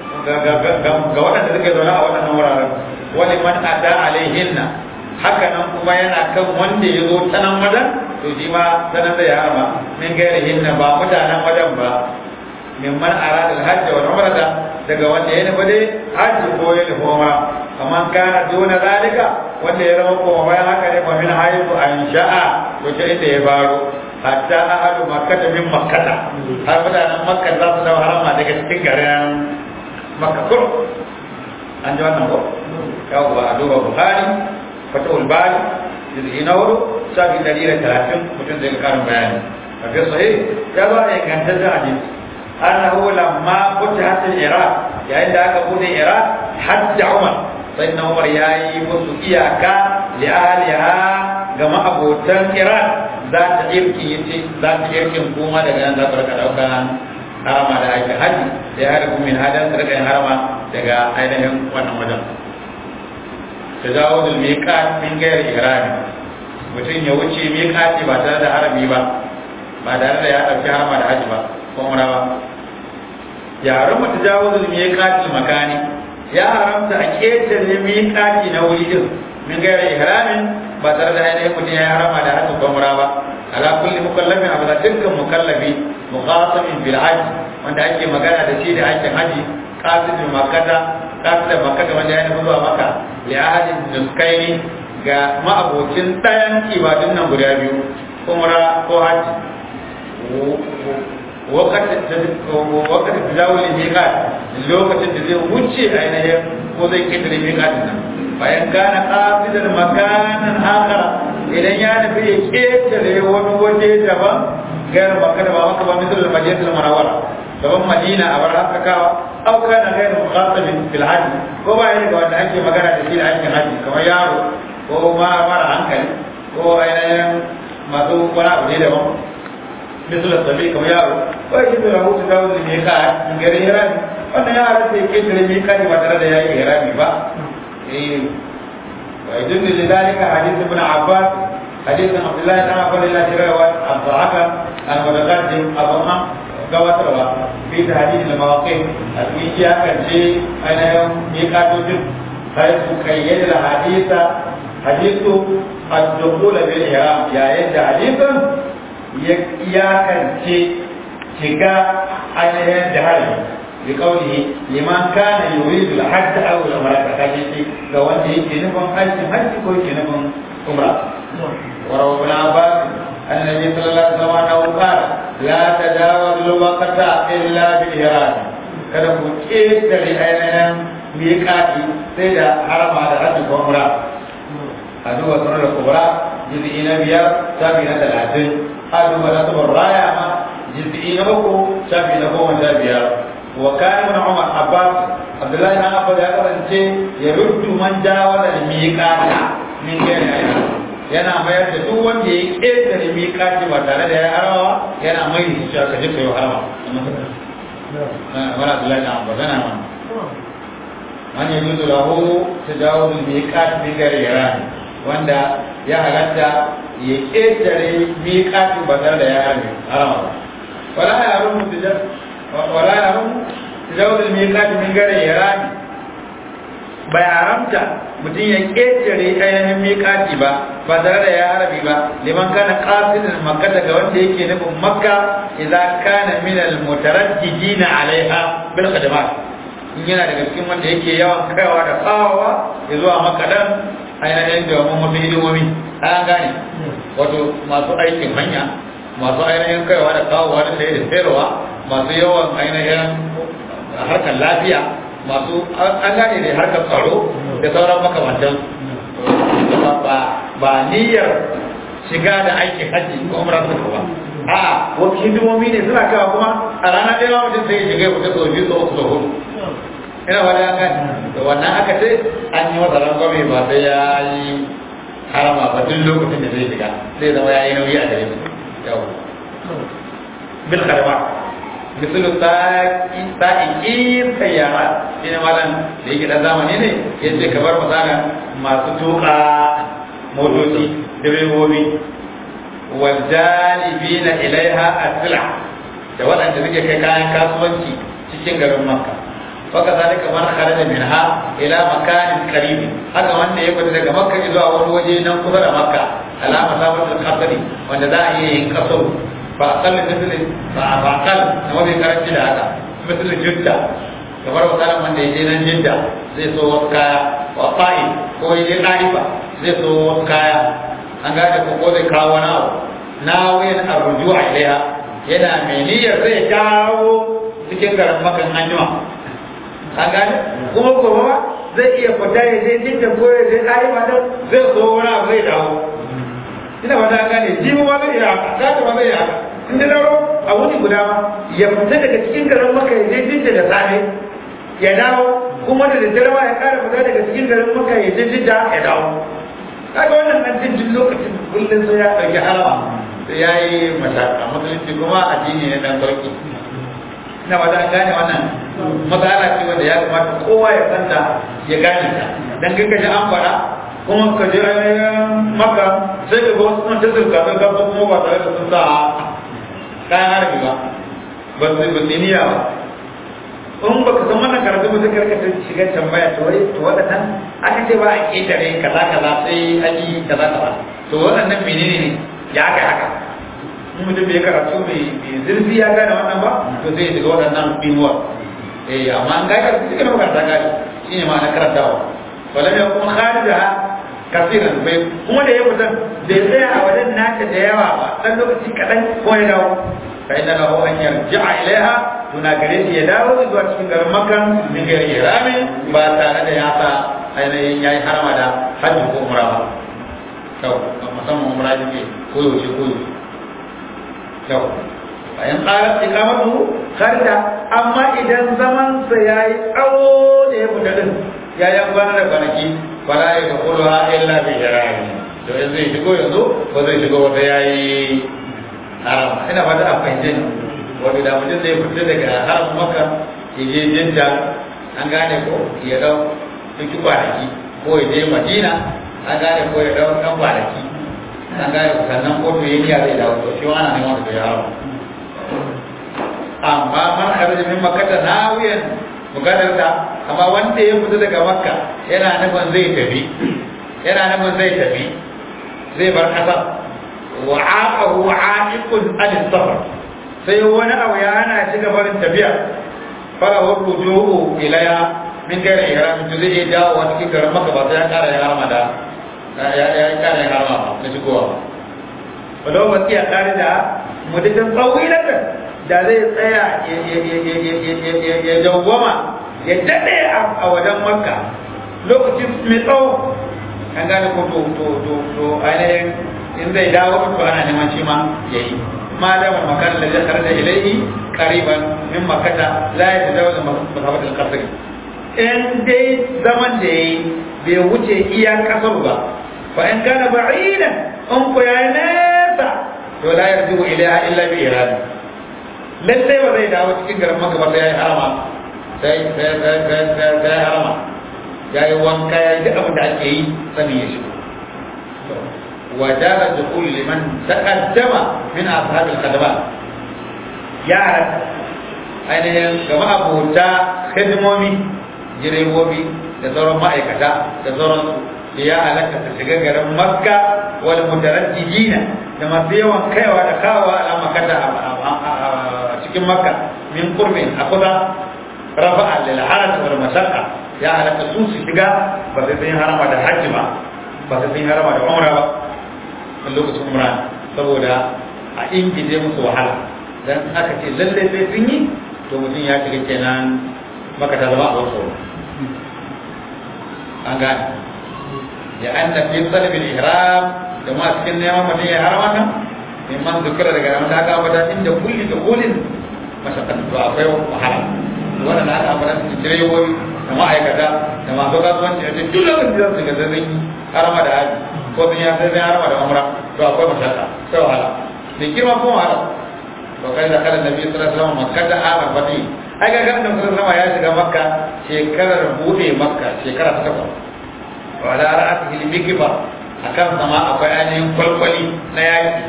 ga waɗanda suka zaune a waɗannan wuraren wani man ada alaihinna haka nan kuma yana kan wanda ya zo ta nan wajen to shi ma ta nan zai harama min gairi hinna ba mutanen wajen ba min man arada hajji wal umrata daga wanda ya nufi dai hajji ko ya nufi umra amma kana duna zalika wanda ya zama kuma bayan haka ne fa min haifu an sha'a wace inda ya baro hatta ahadu makkata min makkata har mutanen makka za su dawo harama daga cikin garin makka kur an ji wannan ko yawo ba a duba bukhari fatahul bari juz'i na hudu shafi dari da talatin mutum zai karin bayani a fi sahih ya ba da ingantaccen hadisi annahu lamma futihat al-iraq yayin da aka bude iraq hajja umar sai na umar yayi musu iyaka li ahliha ga ma'abotan iraq za ta irki yace za ta irkin kuma daga nan za ta rika dauka harama da aikin haji da ya harbu min hadan ta rika yin harama daga ainihin wannan wajen tajawuzul miqat min ghairi ihrami mutum ya wuce miqati ba tare da harami ba ba tare da ya dauki harama da haji ba ko umra ba ya haramta tajawuzul miqatil makani ya haramta a ketare miqati na wuri din min ghairi ihramin ba tare da ainihin mutum ya harama da haji ko umra ba ala kulli mukallafin abu da dukkan mukallafi muqasamin bil hajj wanda ake magana da shi da aikin haji qasidul makkata qasidul makkata wanda ya nufi zuwa makka li ahadin nuskaini ga ma'abocin ɗayan ibadun nan guda biyu umra ko haji wakati da zawo ne miƙat lokacin da zai wuce ainihin ko zai ƙetare miƙatin nan bayan gane ƙasidar makanan akara idan ya nufi ya ketare wani waje daban gayar makka da ba maka ba misal madinatul munawwara daban madina a bar haskakawa au kana gayar mukhatabin fil hajj ko ba yana wanda ake magana da shi da aikin hajji kamar yaro ko ma mara hankali ko ainihin masu wani abu ne daban misal sabi kamar yaro ko yake da rahoto da wani ne ka in gare hirami wannan ya halatta ya ketare mai kani ba tare da ya yi hirami ba eh wa idun da dalika hadith ibn abbas حديث عبد الله بن عبد الله رواية الضعفة المتقدم أبو أم قواتروا في تهديد المواقف الإيجا كان شيء أنا يوم ميقاتو جد حيث كيد الحديث حديث الدخول بالإحرام يا يد حديثا يا كان شيء شكا أنا يد حديث بقوله لمن كان يريد الحج أو العمرة كان لو أنت يجي نفهم حج حج كوي نفهم عمرة وروى ابن عباس أن النبي صلى الله عليه وسلم أنه قال لا تجاوز الوقت إلا بالإرادة kada ku ƙetare ainihin miƙaƙi sai da harama da hajji ko umra a duba sunan da kubra jiz'i na biyar shafi na talatin a duba na sabar raya ma jiz'i na uku shafi na goma sha biyar wa kana ibn umar abbas abdullahi na abbas ya kasance ya ruddu man jawaza miƙaƙa min gani ainihin yana mayar da duk wanda ya ƙetare miƙaci ba tare da ya harawa yana mai da shi ka je ka yi harawa wala su lafiya ba zana man man ya juzu lahu ta jawo da miƙaci bi gare yara wanda ya halatta ya ƙetare miƙaci ba tare da ya harawa ba wala ya rumu wala ya rumu ta jawo da miƙaci min gare yara bai haramta mutum ya ƙetare ainihin miƙati ba ba tare da ya harabi ba liman kana qasidin makka daga wanda yake nufin makka idza kana min al mutaraddidina alaiha bil khidmat in yana daga cikin wanda yake yawan kaiwa da kawawa ya zuwa makka dan ainihin da mun mafi hidimomi an gane wato masu aikin hanya masu ainihin kaiwa da kawowa da sai da sayarwa masu yawan ainihin harkar lafiya masu an gane da harkar tsaro da sauran makamantan ba niyyar shiga da aikin hajji ko umra suka ba a wasu hidimomi ne suna kawo kuma a ranar ɗaya mutum sai ya shiga ya fita sau biyu sau uku sau hudu ina wani an gane da wannan aka ce an yi masa rangwame ba sai ya yi harama ba duk lokacin da zai shiga sai zama ya yi nauyi a gare su yau bil karama misalu sa'iƙin sayyara shi ne malam da yake ɗan zamani ne ya ce kamar misalin masu tuƙa motoci direbobi waljalibi na ilaiha asila da waɗanda suke kai kayan kasuwanci cikin garin makka waka zalika man kharaja minha ila makanin qaribi haka wanda ya fita daga makka zuwa wani waje nan kusa da makka alama sabatul qasri wanda za a iya yin kasaru فأقل مثل فأقل نما بيكرت da haka مثل جدة kamar misalin wanda ya je nan jidda zai so wasu kaya wa fa'i ko ya je ɗarifa zai so wasu kaya an gane ko ko zai kawo wani abu na wayan arruju a ilaiha yana mai niyyar zai dawo cikin garin makan anjima an gane kuma kuma zai iya fita ya je jidda ko ya je ɗarifa don zai so wani abu zai dawo ina ba ta gane jibo ba zai iya haka ta ba zai iya haka in da daro a wuni guda ma ya fita daga cikin garin maka ya je jinda da safe ya dawo kuma da daddare ma ya kara fita daga cikin garin maka ya je jinda ya dawo kaga wannan nan jin duk lokacin kullum sai ya ɗauki harama sai ya yi mashaka musulunci kuma addini ne dan sauki ina ba ta gane wannan matsala ce wanda ya kamata kowa ya santa ya gane ta dan kanka an faɗa kuma ka je ainihin maka sai ka ga wasu sun ta zirga zirga ko kuma ba tare da sun sa kayan harbi ba ba su ba su niyya ba in ba ka san wannan karatu ba zai karkata shiga tambaya to wai to waɗannan aka ce ba a ƙetare kaza kaza sai an yi kaza kaza to waɗannan menene ne ya aka haka in mutum bai karatu mai zurfi ya gane wannan ba to zai shiga waɗannan bimuwa eh amma an gane karatu cikin makaranta gane shi ne ma'ana karantawa ولم يكن خارجها كثيرا bai kuma da ya fita bai tsaya a wajen nata da yawa ba dan lokaci kadan ko ya dawo fa inna lahu an yarji'a ilaiha tuna gare shi ya dawo zuwa cikin garin makka min gari irami ba tare da ya sa ainihin yayi harama da hajji ko umra ba to musamman umra yake koyaushe koyaushe yau bayan tsarar ikamatu karda amma idan zaman sa yayi tsawo da ya fita din ya yi kwana da kwanaki fala ya ga kullu ha illa bi jarahi to yanzu zai shigo yanzu ba zai shigo wata yayi haram ina fata a fahimce ni wato da mutum zai fita daga haram maka ya je jinta an gane ko ya dau duk kwanaki ko ya je madina an gane ko ya dau dan kwanaki an gane ko sannan ko to yake zai dawo to shi ana neman da ya haram amma man kharaja min makkah nawiyan mukadarta amma wanda ya fita daga makka yana nufin zai tafi yana nufin zai tafi zai bar kasar wa aqahu aqiqun an safar sai wani abu ya hana shi gabarin tafiya fara wa ruju'u ilaya min gari ihram to zai dawo wa cikin garin makka ba sai ya kara ya harama da ya ya kara ya harama ba na shigowa walau ba kiya kare da mudatin tsawilan da zai tsaya ya dawwama ya daɗe a wajen makka lokacin mai tsawo an gane ko to to to to ainihin in zai dawo to ana neman shi ma ya yi ma da makan da zai da ilaihi qariban min makkata la yatajawazu masabat al-qasr in dai zaman da yayi bai wuce iya kasar ba fa in kana ba'idan in ko yayi nesa to la yarju ilaiha illa bi irada lallai ba zai dawo cikin garin maka ba sai ya yi harama sai sai sai sai sai sai harama ya yi wanka ya yi duk abin da ake yi sanin ya shigo wajaba dukul liman taqaddama min ashabil khadamat ya halatta ainihin gama abota hidimomi direbobi da sauran ma'aikata da sauransu da ya halatta ta shiga garin makka wal mutaraddidina da masu yawan kaiwa da kawowa a makata a cikin makka min qurbin a kusa rafa'a lil haraj wal mashaqqa ya halatta su su shiga ba sai sun harama da hajji ba ba sai sun harama da umra ba a lokacin umra saboda a ingije musu wahala dan aka ce lalle sai sun yi to mutum ya shiga kenan maka ta zama a wasu an gane ya anna fi talab al-ihram da ma cikin neman mutum ya harama kan mimman zikira daga nan da aka ambata inda kulli da kullin mashaqqat to akwai wahala wannan da aka ambata cikin direbobi da ma'aikata da masu kasuwanci a cikin duk lokacin da su ga zai harama da haji ko sun ya sai zai harama da umra to akwai mashaqqa sai wahala da girma ko wahala to kai da kada nabi sallallahu alaihi wasallam makka da amal fati ai ga ga annabi sallallahu alaihi ya shiga makka shekarar bude makka shekara ta takwas wa ala ra'atihi al-mikba akan sama akwai ainihin kwalkwali na yaki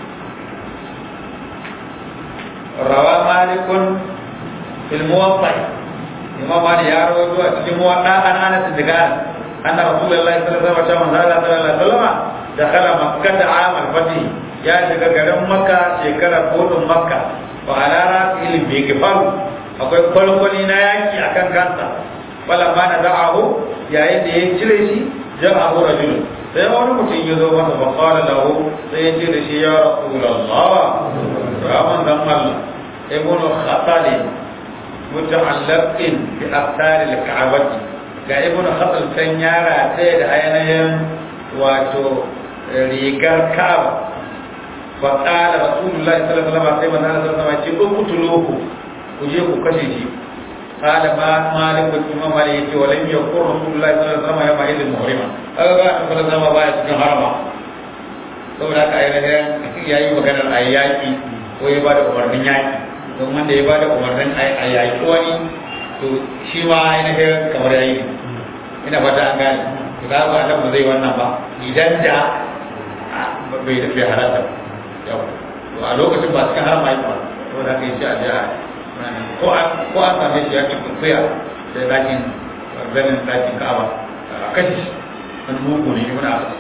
rawa malikun fil muwaffaq imam malik ya rawaito a cikin muwadda an anas daga anna rasulullahi sallallahu alaihi wasallam sallallahu alaihi wasallam dakhala makkah am al-fath ya shiga garin makka shekarar kodin makka wa ala ra'sil bigfar akwai kwalkwali na yaki akan kansa wala ma na da'ahu yayin da ya cire shi ja'ahu rajulun sai wani mutum ya zo masa fa qala lahu sai ya ce da shi ya rasulullah ya manzon Allah ibnu khatali muta'allaqin bi aqtar al-ka'bati ga ibnu khatal kan yara sai da ainihin wato rigar ka'aba fa qala rasulullah sallallahu alaihi wasallam sai manzon Allah sallallahu alaihi wasallam ya ce ku ku je ku kashe shi قال ما مالك الإمام عليه يتي ولم يقل رسول الله صلى الله عليه وسلم يوم عيد المحرمة هذا قال صلى الله عليه وسلم باية cikin harama saboda haka ainihin ya yi maganar a yaƙi ko ya ba da umarnin yaƙi don wanda ya ba da umarnin a yaƙi wani to shi ma ainihin kamar ya yi ina fata an gane to za ba ba zai wannan ba idan da bai da bai halatta yau to a lokacin ba cikin harama yi ba saboda haka ya ce a jiya ko an same shi ya cikin kuya da dakin ganin dakin ka'aba a kashi shi wani mugu ne ibn abbas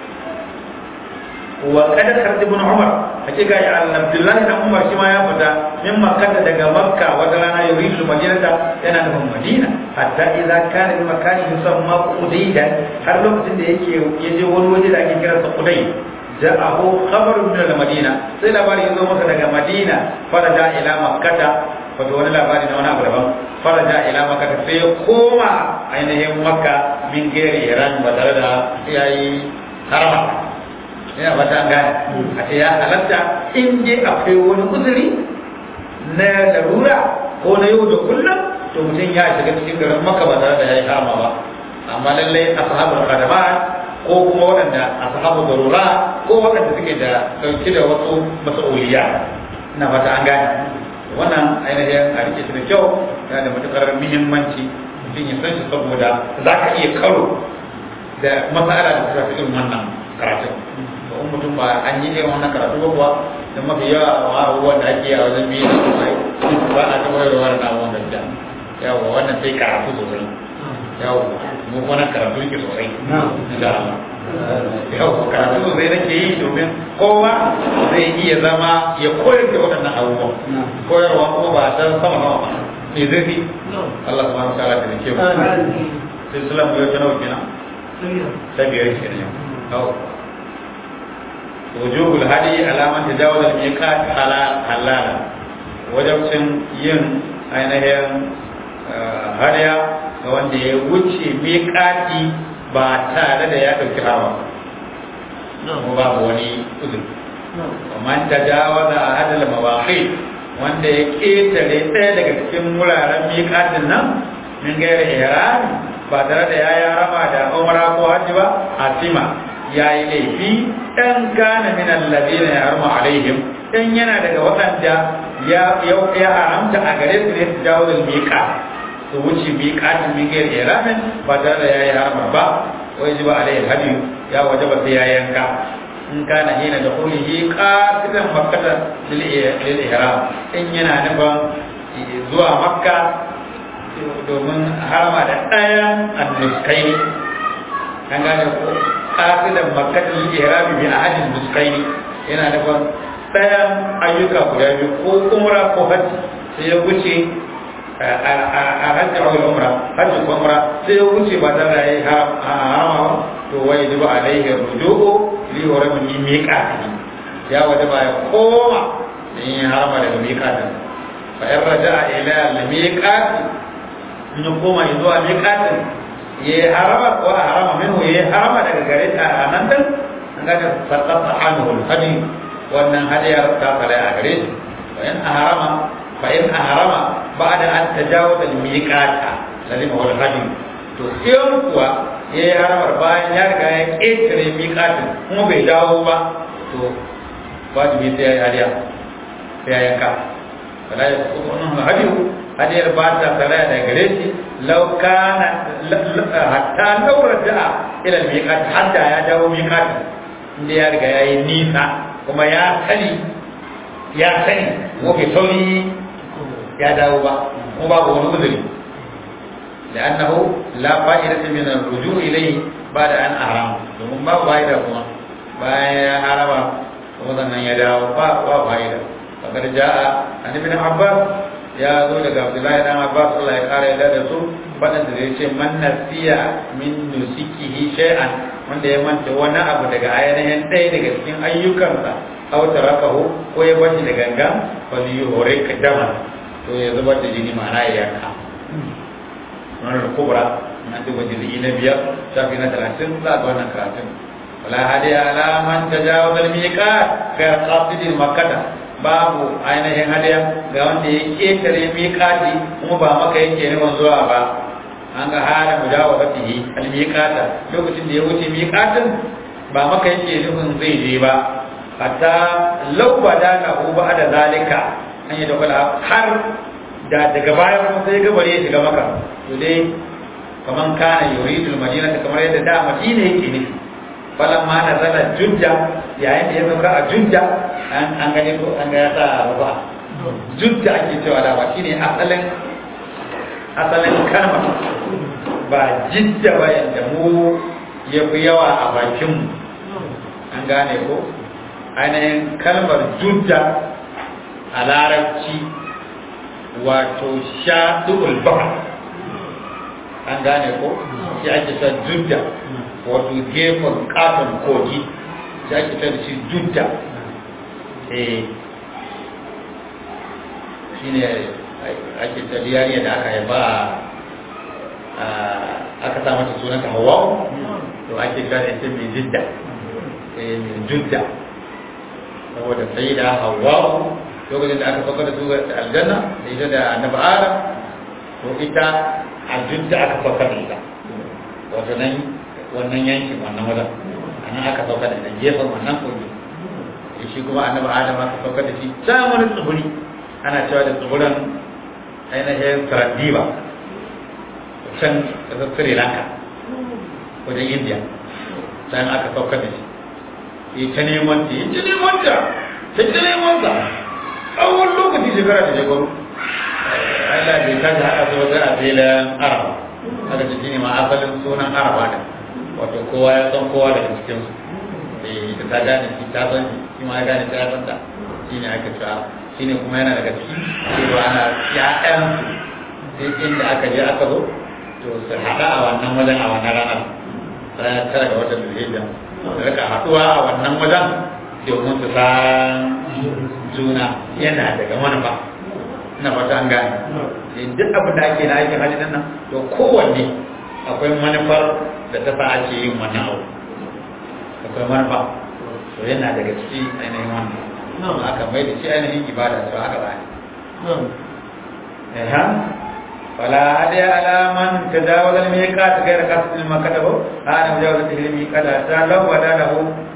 wa kada karti ibn umar hakika ya abdullahi dan umar shi ma ya fita min makkah daga makka wata rana yuridu madinata yana nufin madina hatta idza kana bi makani yusamma qudayda har lokacin da yake yaje wani waje da ake kira sa quday ja'ahu khabaru min al-madina sai labari ya zo masa daga madina faraja ila makkata wato wani labari na wani abu daban faraja ila makka sai ya koma ainihin makka min gere iran ba tare da yayi harama yana ba ta gane a ce ya halatta in dai akwai wani uzuri na larura ko na yau da kullum to mutum ya shiga cikin garin maka ba tare da ya yi hama ba amma lallai ashabul qadama ko kuma waɗanda ashabu darura ko waɗanda suke da dauke da wasu mas'uliya ina fata an gane wannan ainihin a rike shi da kyau yana da matukar muhimmanci mutum ya san shi saboda za ka iya karo da matsala da ta fi irin wannan karatun to in mutum ba an yi irin wannan karatu ba kuwa da mafi yawa a abubuwan da ake yi a wajen biyu da kuma ba a taɓa yi da wannan abubuwan da yawa wannan sai karatu sosai yawa mu wannan karatu yake sosai insha Allah yawa karatu sosai nake yi domin kowa zai iya zama ya koyar da waɗannan abubuwan koyarwa kuma ba ta sama sama ba me zai fi Allah subhanahu wa ta'ala ta dake mu sai sulam yau ta nawa kenan ta biyar kenan yau wujubul hadi alaman tajawuz al-miqat halala wajibcin yin ainihin hadiya ga wanda ya wuce miƙati ba tare da ya ɗauki hawa ko babu wani uzur man tajawaza a hadal mawaqi wanda ya ketare ɗaya daga cikin wuraren miƙatin nan min gaira ihram ba tare da ya yi harama da umra ko hajji ba asima ya yi laifi ɗan gane min alladina ya harma alaihim ɗan yana daga waɗanda ya haramta a gare su ne su jawo da miƙa su wuce miƙatin min gaira ihramin ba tare da ya yi harama ba wai ji ba alaihi hadi ya waje ba sai ya yanka in kana hina da kulihi qasidan makkata lil ihram in yana nufin zuwa makka domin harama da ɗayan annuskaini an gane ko qasidan makkata lil ihram bi ahadin nuskaini yana nufin ɗayan ayyuka guda biyu ko umra ko hajji sai ya wuce a hajji a umra hajji ko umra sai ya wuce ba tare da yayi harama ba to wai ji ba alaihi ruju'u li hurami min miqati ya wada ba ya koma in ya harama daga miqatin fa in raja'a ila al miqati in ya koma zuwa miqatin ya harama ko harama minhu ya harama daga gare ta nan din an ga ta sallata anhu al hadi wannan hadiyar ta fara a gare shi fa in harama fa in harama ba'da an tajawaza al miqata lalima wal hadi to in kuwa ya yi haramar bayan ya riga ya ƙetare miƙatin kuma bai dawo ba to wajibi sai ya yi hadiya sai ya yanka fala ya kusa wannan hadiyu hadiyar ba ta tsara da gare shi laukana hatta laura da'a ila miƙatin hatta ya dawo miƙatin inda ya riga ya yi nisa kuma ya sani ya sani ko bai sauri ya dawo ba kuma babu wani uzuri لأنه لا فائدة من الرجوع إليه بعد أن أحرم domin ba fa'ida kuma bayan ya harama kuma sannan ya dawo ba ba fa'ida fakar ja'a an ibn Abbas ya zo daga Abdullahi dan Abbas Allah ya kare yadda da su fadan da zai ce man nasiya min nusikihi shay'an wanda ya manta wani abu daga ainihin ɗaya daga cikin ayyukansa aw tarakahu ko ya bashi da gangan fa yuhrik daman to ya zubar da jini ma'ana ya yanka wannan kubra na duba jilgi na biyar shafi na talatin za ga wannan karatun wala hadi ala man tajawaza al-miqat ga qasidin makkah babu ainihin hadiya ga wanda ya ketare miqati kuma ba maka yake neman zuwa ba an ga hala mujawazatihi al-miqata lokacin da ya wuce miqatin ba maka yake nufin zai je ba hatta law badana hu ba da zalika an yi da har da daga baya kuma sai ga bare ya shiga maka to dai kaman kana yuridul madina kamar yadda da madina yake nufi falan ma na zala judda yayin da ya sauka a judda an an gani ko an ga ya sa ba judda ake cewa da ba shine asalin asalin kalma ba jidda ba yadda mu ya fi yawa a bakin mu an gane ko ainihin kalmar judda a larabci wato shaɗu'ul bahar an gane ko shi ake ta judda wato gefen katon kogi shi ake ta da shi judda eh shi ne ake ta yariya da aka haifa aka sa mata sunanta hawa to ake gane ita mai jidda judda saboda sai da hawa lokacin da aka sauka da su ga aljanna da ita da annabi adam to ita a judda aka sauka da ita wato nan wannan yankin wannan wajen a nan aka sauka da ita gefen wannan kogi shi kuma annabi adam aka sauka da shi can wani tsibiri ana cewa da tsibirin ainihin Saradiba can ƙasar Sri Lanka wajen India can aka saukar da shi yi ta neman ta yi ta neman ta ta ta neman ta tsawon lokaci shekara da shekaru Allah bai tashi haɗa su wata a filin Araba aka ce shi ne ma asalin sunan Araba da wato kowa ya san kowa daga cikinsu da ta gane shi ta san shi ma ya gane ta san ta shi ne aka cewa shi ne kuma yana daga ciki cewa ana ya'yan sai inda aka je aka zo to su haɗa a wannan wajen a wannan ranar ranar tara ga watan zulhijja da rika haɗuwa a wannan wajen domin su san juna yana daga manufa na fata an gane duk abin da ake na aikin hajji nan to kowanne akwai manufar da ta sa ake yin wannan abu akwai manufa to yana daga ciki ainihin wannan aka mai da shi ainihin ibada to haka ba ne فلا هدي على من تجاوز الميقات غير قصد المكتب هذا مجاوز الميقات حتى لو بدا له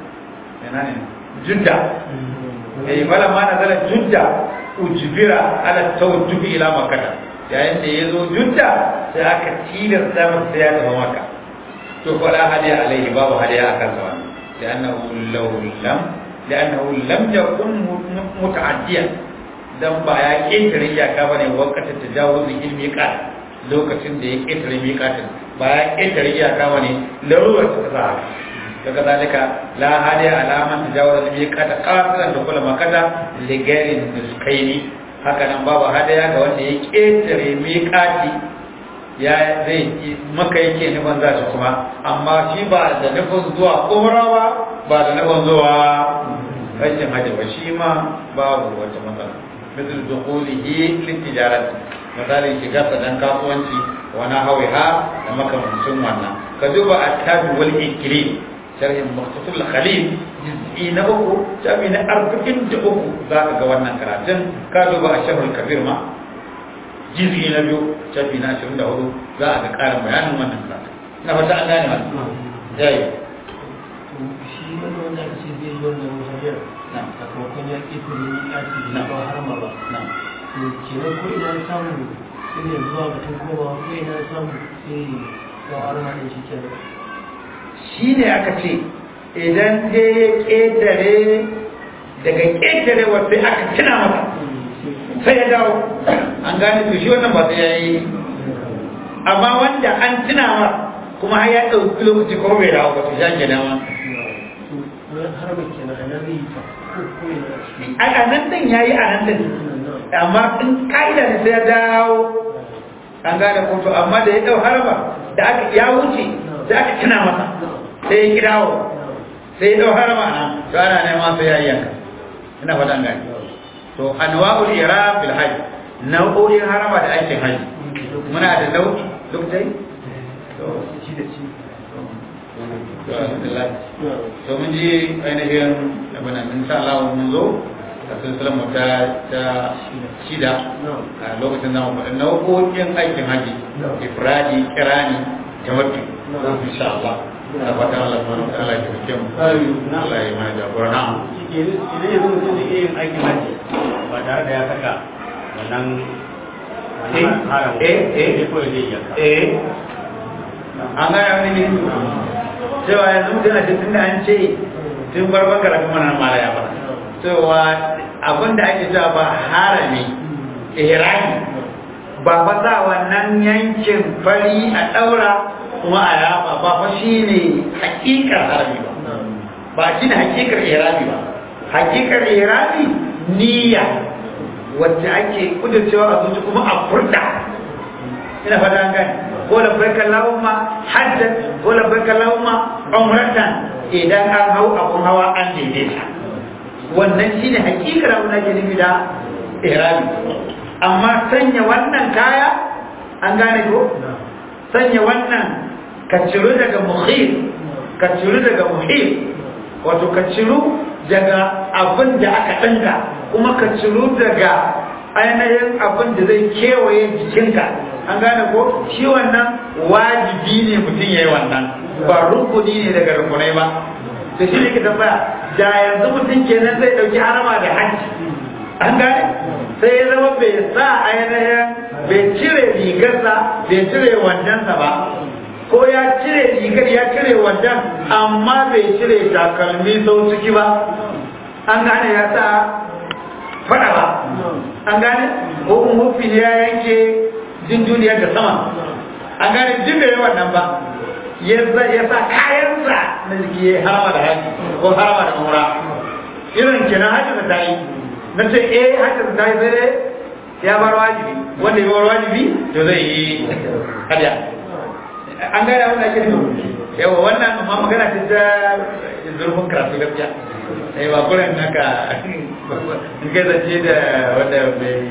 جدة أي فلما نزل جدة أجبر على التوجه إلى مكة yayin da ya zo judda sai aka tilasta masa sai ya tafi maka to fala hadiya alaihi babu hadiya a kansa wannan li'annahu law lam li'annahu lam yakun muta'addiyan dan ba ya ƙetare iyaka bane wakatin tajawuzin ilmi qat lokacin da ya ƙetare miqatin ba ya ƙetare iyaka bane larurar ta sa daga zalika la hadiya alaman tajawuzin miqata qasidan da kula makata li ghairi nuskaini haka nan babu hadiya ga wanda ya ƙetare miqati ya zai maka yake nufin za shi kuma amma shi ba da nufin zuwa umra ba ba da nufin zuwa rashin hajji ba shi ma babu wata matsala مثل دخوله للتجارة مثال shiga sadan kasuwanci wa nahwiha da makamancin wannan ka duba at-tabi wal ikrim sharhin mukhtasar al-khalil juz'i na uku shafi na arba'in da uku za ka ga wannan karatun ka duba asharul kabir ma juz'i na biyu shafi na ashirin da hudu za a ga ƙarin bayanin wannan karatun na fata an gane wannan yayi shi wani wanda aka ce zai yi wannan hanyar sakamakon ya ƙi kuri ni ƙaci da ba har ma ba to kenan ko ina na samu sai ne zuwa batun koma ko ina na samu sai ba har ma ɗin shi kenan shi ne aka ce idan ta ya ƙetare daga ƙetare wasu aka tuna masa sai ya dawo an gane to shi wannan ba sai ya yi amma wanda an tuna ma kuma har ya ɗauki lokaci ko bai dawo ba to shi ake dama har ba kenan a nan zai yi ta ko ko ina shi a nan ɗin ya yi a nan ɗin amma in ka'ida ne sai ya dawo an gane ko to amma da ya ɗau harba da aka ya wuce sai aka tuna masa sai ya kirawo sai ya ɗau harba nan to ana neman sai ya yi yanka ina fata an gane to anwa'ul ihram bil hajj nau'o'in harama da aikin hajji muna da nau'i lokacin to shi da shi to alhamdulillah to mun ji ainihin abin nan insha Allah mun zo a silsilar mu ta ta shida a lokacin zamu faɗi nau'o'in aikin haji ifradi kirani tamattu insha Allah da fatan Allah subhanahu wa ta'ala ya taimake mu Allah ya mana jagora na idan yanzu mutum zai iya yin aikin hajji ba tare da ya saka wannan Eh, haram eh, eh. sai kawai zai yanka eh an gane wani ne cewa yanzu mutum a cikin da an ce tun farkon karatu mana mala ya fara cewa abin da ake cewa ba harami ihrami ba fa sa wannan yankin fari a daura kuma a yafa ba fa shine hakikar harami ba ba shine hakikar ihrami ba hakikar ihrami niyya wacce ake kudurcewa a zuci kuma a furta ina fata an gani ko la barka lahumma hajjan ko la barka lahumma umratan idan an hau abun hawa an daidaita wannan shine hakikar abin da ke nufi da ihrami amma sanya wannan kaya an gane ko sanya wannan ka ciru daga muhim ka ciru daga muhim wato ka ciru daga abin da aka ɗinka kuma ka ciru daga ainihin abin da zai kewaye jikinka an gane ko shi wannan wajibi ne mutum ya yi wannan ba rukuni ne daga rukunai ba da shi ne ke tambaya da yanzu mutum kenan zai ɗauki harama da hajji an gane sai ya zama bai sa ainihin bai cire rigarsa bai cire wandansa ba ko ya cire rigar ya cire wandan amma bai cire takalmi sau ciki ba an gane ya sa fada ba an gane hukun hufi ne ya yanke jin duniyar da sama an gane jin bai wannan ba ya sa kayansa na jiki ya harama da haji ko harama da umra irin kenan hajji da ta yi na ce eh hajji da ta yi sai ya bar wajibi wanda ya bar wajibi to zai yi hadiya an gane wanda ake nufi yawa wannan amma magana ce ta zurfin karatu gaskiya sai ba kuren naka in kai zance da wanda bai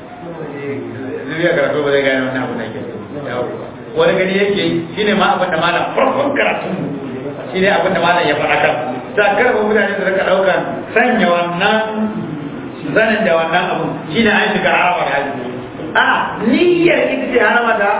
zuriya karatu ba zai gane wannan abu da ke wani gani yake shine ma abin da malam farkon karatu shine abin da malam ya faɗa kan ta karɓa mutane su rika ɗaukan sanya wannan zanin da wannan abu shine an shiga harama da hajji a niyyar ita ce harama da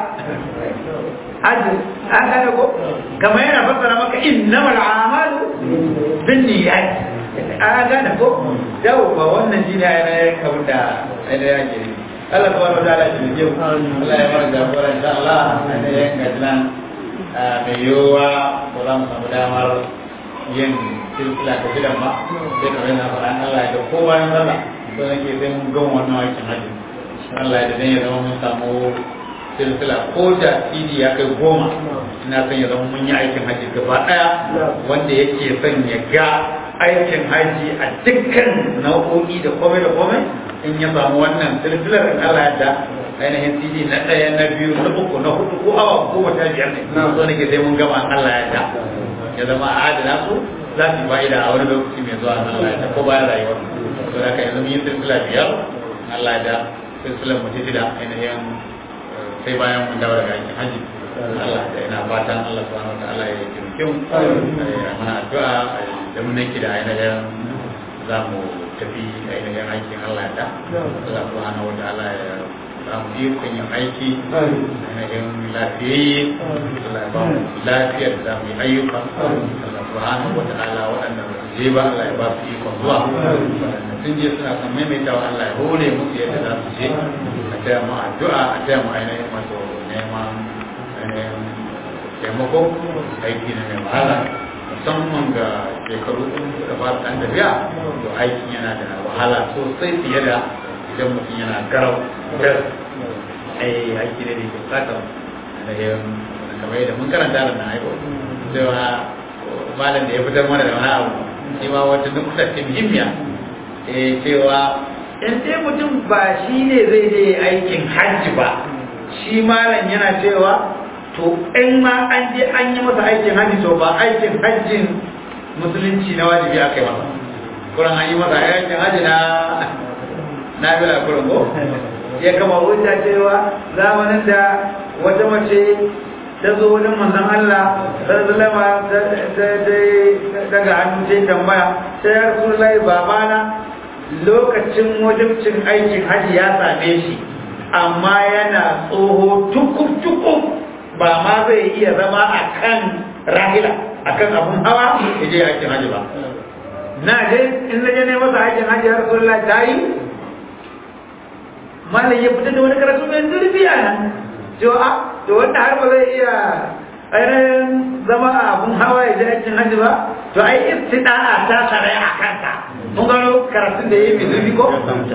hajji an gane ko kamar yana fassara maka innamal a'malu binniyat an gane ko yau ba wannan shine ainihin abin da ainihin ake yi Allah subhanahu wa ta'ala shi ne Allah ya mara jagora insha Allah ainihin gajinan mai yiwuwa ko za mu samu damar yin silsila ta gidan ba sai kamar yana faɗa Allah ya da ko bayan sallah to nake sai mun gama wannan aikin hajji Allah ya da dan ya zama mun samu silsila ko da CD ya kai goma ina son ya zama mun yi aikin haji gaba daya wanda yake son ya ga aikin haji a dukkan nau'o'i da komai da komai in ya samu wannan silsilar in Allah ya da ainihin CD na ɗaya na biyu na uku na hudu ko awa goma ta biyar ne so nake sai mun gama Allah ya da ya zama a adana su za su fa'ida a wani lokaci mai zuwa Allah ya da ko bayan rayuwar to da ka yanzu mun yi silsila biyar Allah ya da silsilar mu da ainihin sai bayan mun dawo daga aikin haji Allah da ina fatan Allah subhanahu wataala ya taimake mu ya mana addu'a da mun nake da ainihin za mu tafi ainihin aikin Allah da Allah subhanahu wataala ya za mu yi kun yin aiki ainihin lafiyayye Allah ya ba mu lafiyar da za mu yi ayyuka Allah subhanahu wataala waɗanda ba su je ba Allah ya ba su ikon zuwa waɗanda sun je suna son maimaitawa Allah ya hore musu yadda za su je a taya mu addu'a a taya mu ainihin wato neman ainihin taimako aiki na mai wahala musamman ga shekaru ɗin da ba ɗan tafiya to aikin yana da wahala sosai fiye da idan mutum yana garau gas ai aiki ne da ke bukatar ainihin kamar yadda mun karanta da na aiko cewa malam da ya fitar mana da wani abu shi ma wata nukuta ce muhimmiya cewa in sai mutum ba shi ne zai je aikin hajji ba shi malam yana cewa to in ma an je an yi masa aikin hajji to ba aikin hajjin musulunci na wajibi aka yi masa kuran an yi masa aikin hajji na na bila kuran ko ya kama hujja cewa zamanin da wata mace ta zo wajen manzon Allah sallallahu alaihi daga hannu sai tambaya sai ya rasulullahi babana lokacin wajibcin aikin haji ya same shi amma yana tsoho tukub-tukub ba ma zai iya zama a kan rahila a kan abun hawa ya je aikin haji ba na je in na je ne masa aikin haji ya rasu ta yi malam ya fita da wani karatu mai zurfi a nan cewa to wanda har ba zai iya ainihin zama a abun hawa ya je aikin haji ba to ai istida'a ta sarai a kansa mun gano karatun da ya yi mai zurfi ko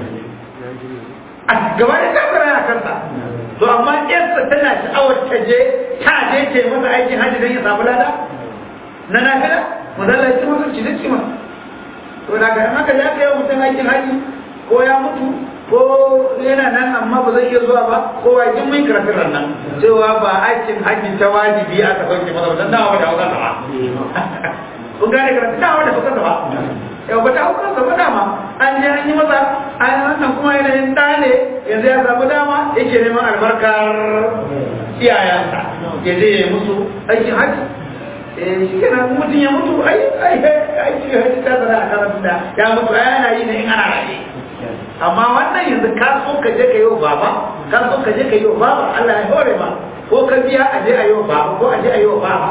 a gaba da ta sarai a kansa to amma yarsa tana sha'awar ta je ta je ce masa aikin haji don ya samu lada na nafila mazalla ya ci masa ci ci ma to da ga haka ya kai mutum aikin haji ko ya mutu ko yana nan amma ba zai iya zuwa ba ko wa jin mun karatun nan cewa ba aikin haji ta wajibi aka sauke masa ba dan dawo da hauka ba kun gane karatun dawo da hauka ba yau ba ta hauka ba dama an je an yi masa an wannan kuma yanayin ɗa ne yanzu ya samu dama yake neman albarkar iyayensa ya je ya musu aikin haji eh shi kenan mutum ya mutu ai ai ai shi hajji ta zara a karatu da ya mutu ai ana yi ne in ana raye amma wannan yanzu ka so ka je ka yi wa baba ka so ka je ka yi wa baba Allah ya hore ma ko ka biya a je a yi wa baba ko a je a yi wa baba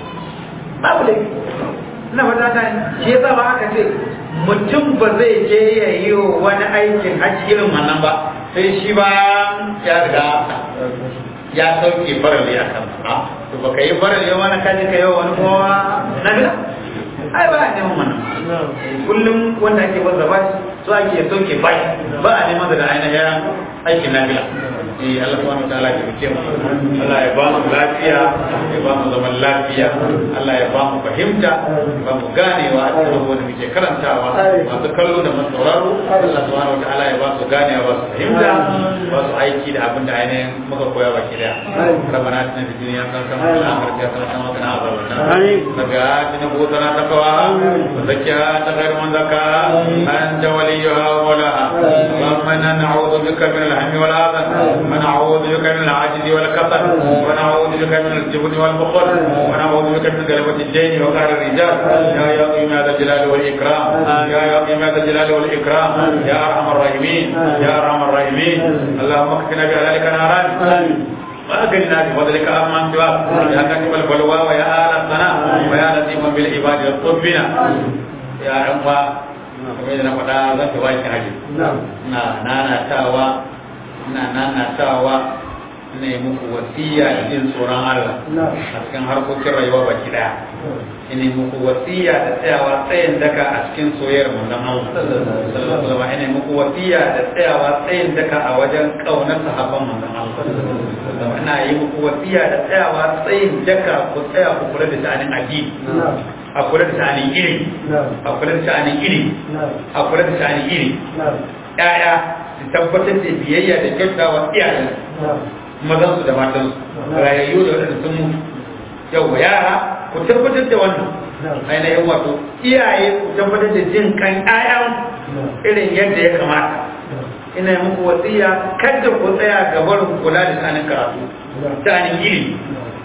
babu laifi ina fata ta shi yasa ba aka ce mutum ba zai je ya yi wa wani aikin hajji irin wannan ba sai shi ba ya riga ya sauke farali a kan ha to baka yi farali wani kaji ka yi wa wani kowa na gida ai ba a neman wannan kullum wanda ake wanda ba so ake sauke bai ba a neman daga ainihin aikin nafila eh Allah subhanahu wa ta'ala ya rike mu Allah ya ba mu lafiya ya ba mu zaman lafiya Allah ya ba mu fahimta ba mu ganewa a cikin abubuwan da muke karantawa masu kallo da masu sauraro Allah subhanahu wa ta'ala ya ba su ganewa ba su fahimta ba su aiki da abin da ainihin muka koya baki daya ربنا اتنا في الدنيا حسنه وفي الاخره حسنه وقنا عذاب النار ربنا اتنا بوتنا تقواها وزكها انت خير من زكاها انت وليها ومولاها اللهم انا نعوذ بك من الهم والحزن ونعوذ بك من العجز والكسل ونعوذ بك من الجبن والبخل ونعوذ بك من غلبة الدين وقهر الرجال يا يا قيم هذا الجلال والاكرام يا يا قيم هذا الجلال والاكرام يا ارحم الراحمين يا ارحم الراحمين اللهم اكفنا بهلالك نارا وأغننا بفضلك أمن سواك يا كاتب البلوى ويا آل الثناء ويا لطيفا بالعباد الطبنا يا أخوة kamar yadda na faɗa zan ta bakin haji na nanatawa na nanatawa ne muku wasiya da jin tsoron Allah a cikin harkokin rayuwa baki daya ina muku wasiya da tsayawa tsayin daka a cikin soyayyar manzon Allah sallallahu alaihi wasallam ina muku wasiya da tsayawa tsayin daka a wajen kaunar sahabban manzon Allah ina yi muku wasiya da tsayawa tsayin daka ku tsaya ku kula da sha'anin addini a kula da sha'anin ilimi a kula da sha'anin ilimi a kula da sha'anin ilimi ƴaƴa su tabbatar da biyayya da kyautawa iyayen mazan su da matan su rayayyu da waɗanda sun mutu yau yara ku tabbatar da wannan ainihin wato iyaye ku tabbatar da jin kan ƴaƴan irin yadda ya kamata ina yi muku wasiya kada ku tsaya gabar kula da tsanin karatu tsanin ilimi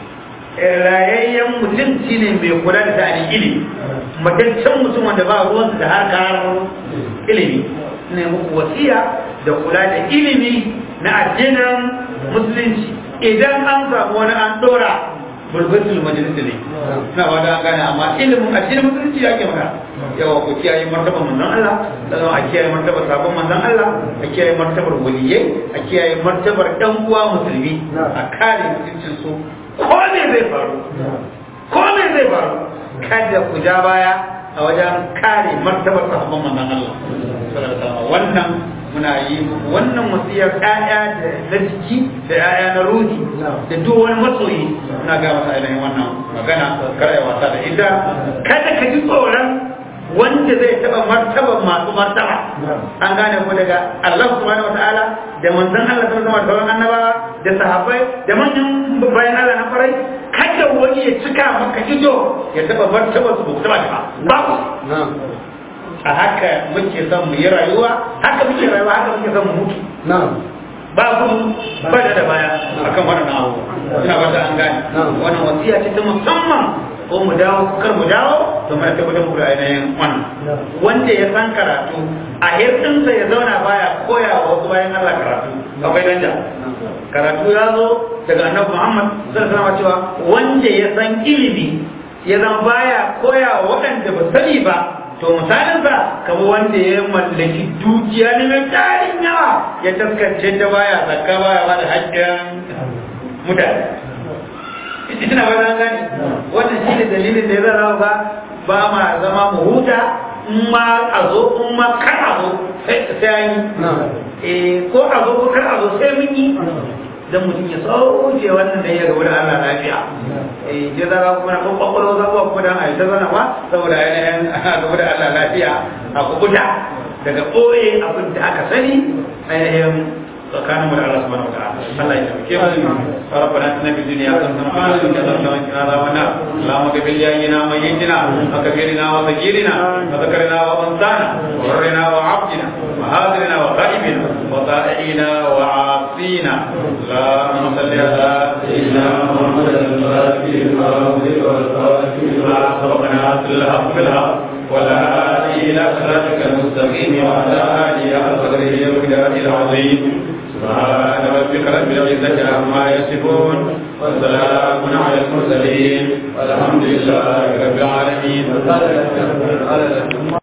rayayyen mutum shine mai kula da tsanin ilimi mataccen mutum wanda ba ruwan da harkar ilimi ina yi muku wasiya da kula da ilimi na addinin musulunci idan an samu wani an dora burbatul majalisa ne na wada an gane amma ilimin addinin musulunci ya ke maka yawa ku kiyaye martabar manzon Allah sannan a kiyaye martabar sabon manzon Allah a kiyaye martabar waliyai a kiyaye martabar ɗan uwa musulmi a kare mutuncin su ko me zai faru ko me zai faru kada ku ja baya a wajen kare martabar sabon manzon Allah wannan muna yi wannan wasiyar ƴaƴa da na jiki da ƴaƴa na ruhi da duk wani masoyi muna ga masa ainihin wannan magana kar ya wasa da ita kada ka ji tsoron wanda zai taba martaban masu martaba an gane ko daga Allah subhanahu wataala da manzon Allah sallallahu alaihi wasallam annabawa da sahabbai da manyan bayan Allah na farai kada wani ya cika maka ido ya taba martaban su ba ba babu a haka muke son mu yi rayuwa haka muke rayuwa haka muke son mu mutu ba ku ba da da baya akan wannan abu ina ba an gane wannan wasiya ce ta musamman ko mu dawo kar mu dawo to mun tabbatar muku da ainihin wannan wanda ya san karatu a hirɗinsa ya zauna baya koya wa wasu bayan Allah karatu akwai danja karatu ya zo daga annabi Muhammad sallallahu alaihi cewa wanda ya san ilimi ya zama baya koya wa waɗanda ba sani ba to misalin sa kamar wanda ya mallaki dukiya ne mai tarin yawa ya taskance ta baya zakka baya ba da haƙƙin mutane ina ba zan gane wannan shi ne dalilin da ya zara ba ba ma zama mu huta in ma a zo in ma kar a zo sai an yi ko a zo ko kar a zo sai mun yi dan mutum ya sauke wannan da ya gaba da Allah lafiya eh je zara kuma na kwakwalo za ku kuma dan ai ta zana ba saboda ainihin gaba da Allah lafiya a kubuta daga ɓoye abin da aka sani ainihin tsakanin mu da Allah subhanahu wa ta'ala Allah ya tabbake mu ربنا اتنا في الدنيا حسنه وفي الاخره حسنه وقنا عذاب النار اللهم اغفر لنا وميتنا وكبيرنا وصغيرنا وذكرنا وانثانا وحرنا وعبدنا وهاجرنا وغائبنا وطائعنا وعاصينا اللهم صل على سيدنا محمد الفاتح لما أغلق والفاتح سبقنا في الحق بالحق ولا هادي إلى صراطك المستقيم وعلى آله حق قدره ومقداره العظيم سبحان ربك رب العزة عما يصفون وسلام على المرسلين والحمد لله رب العالمين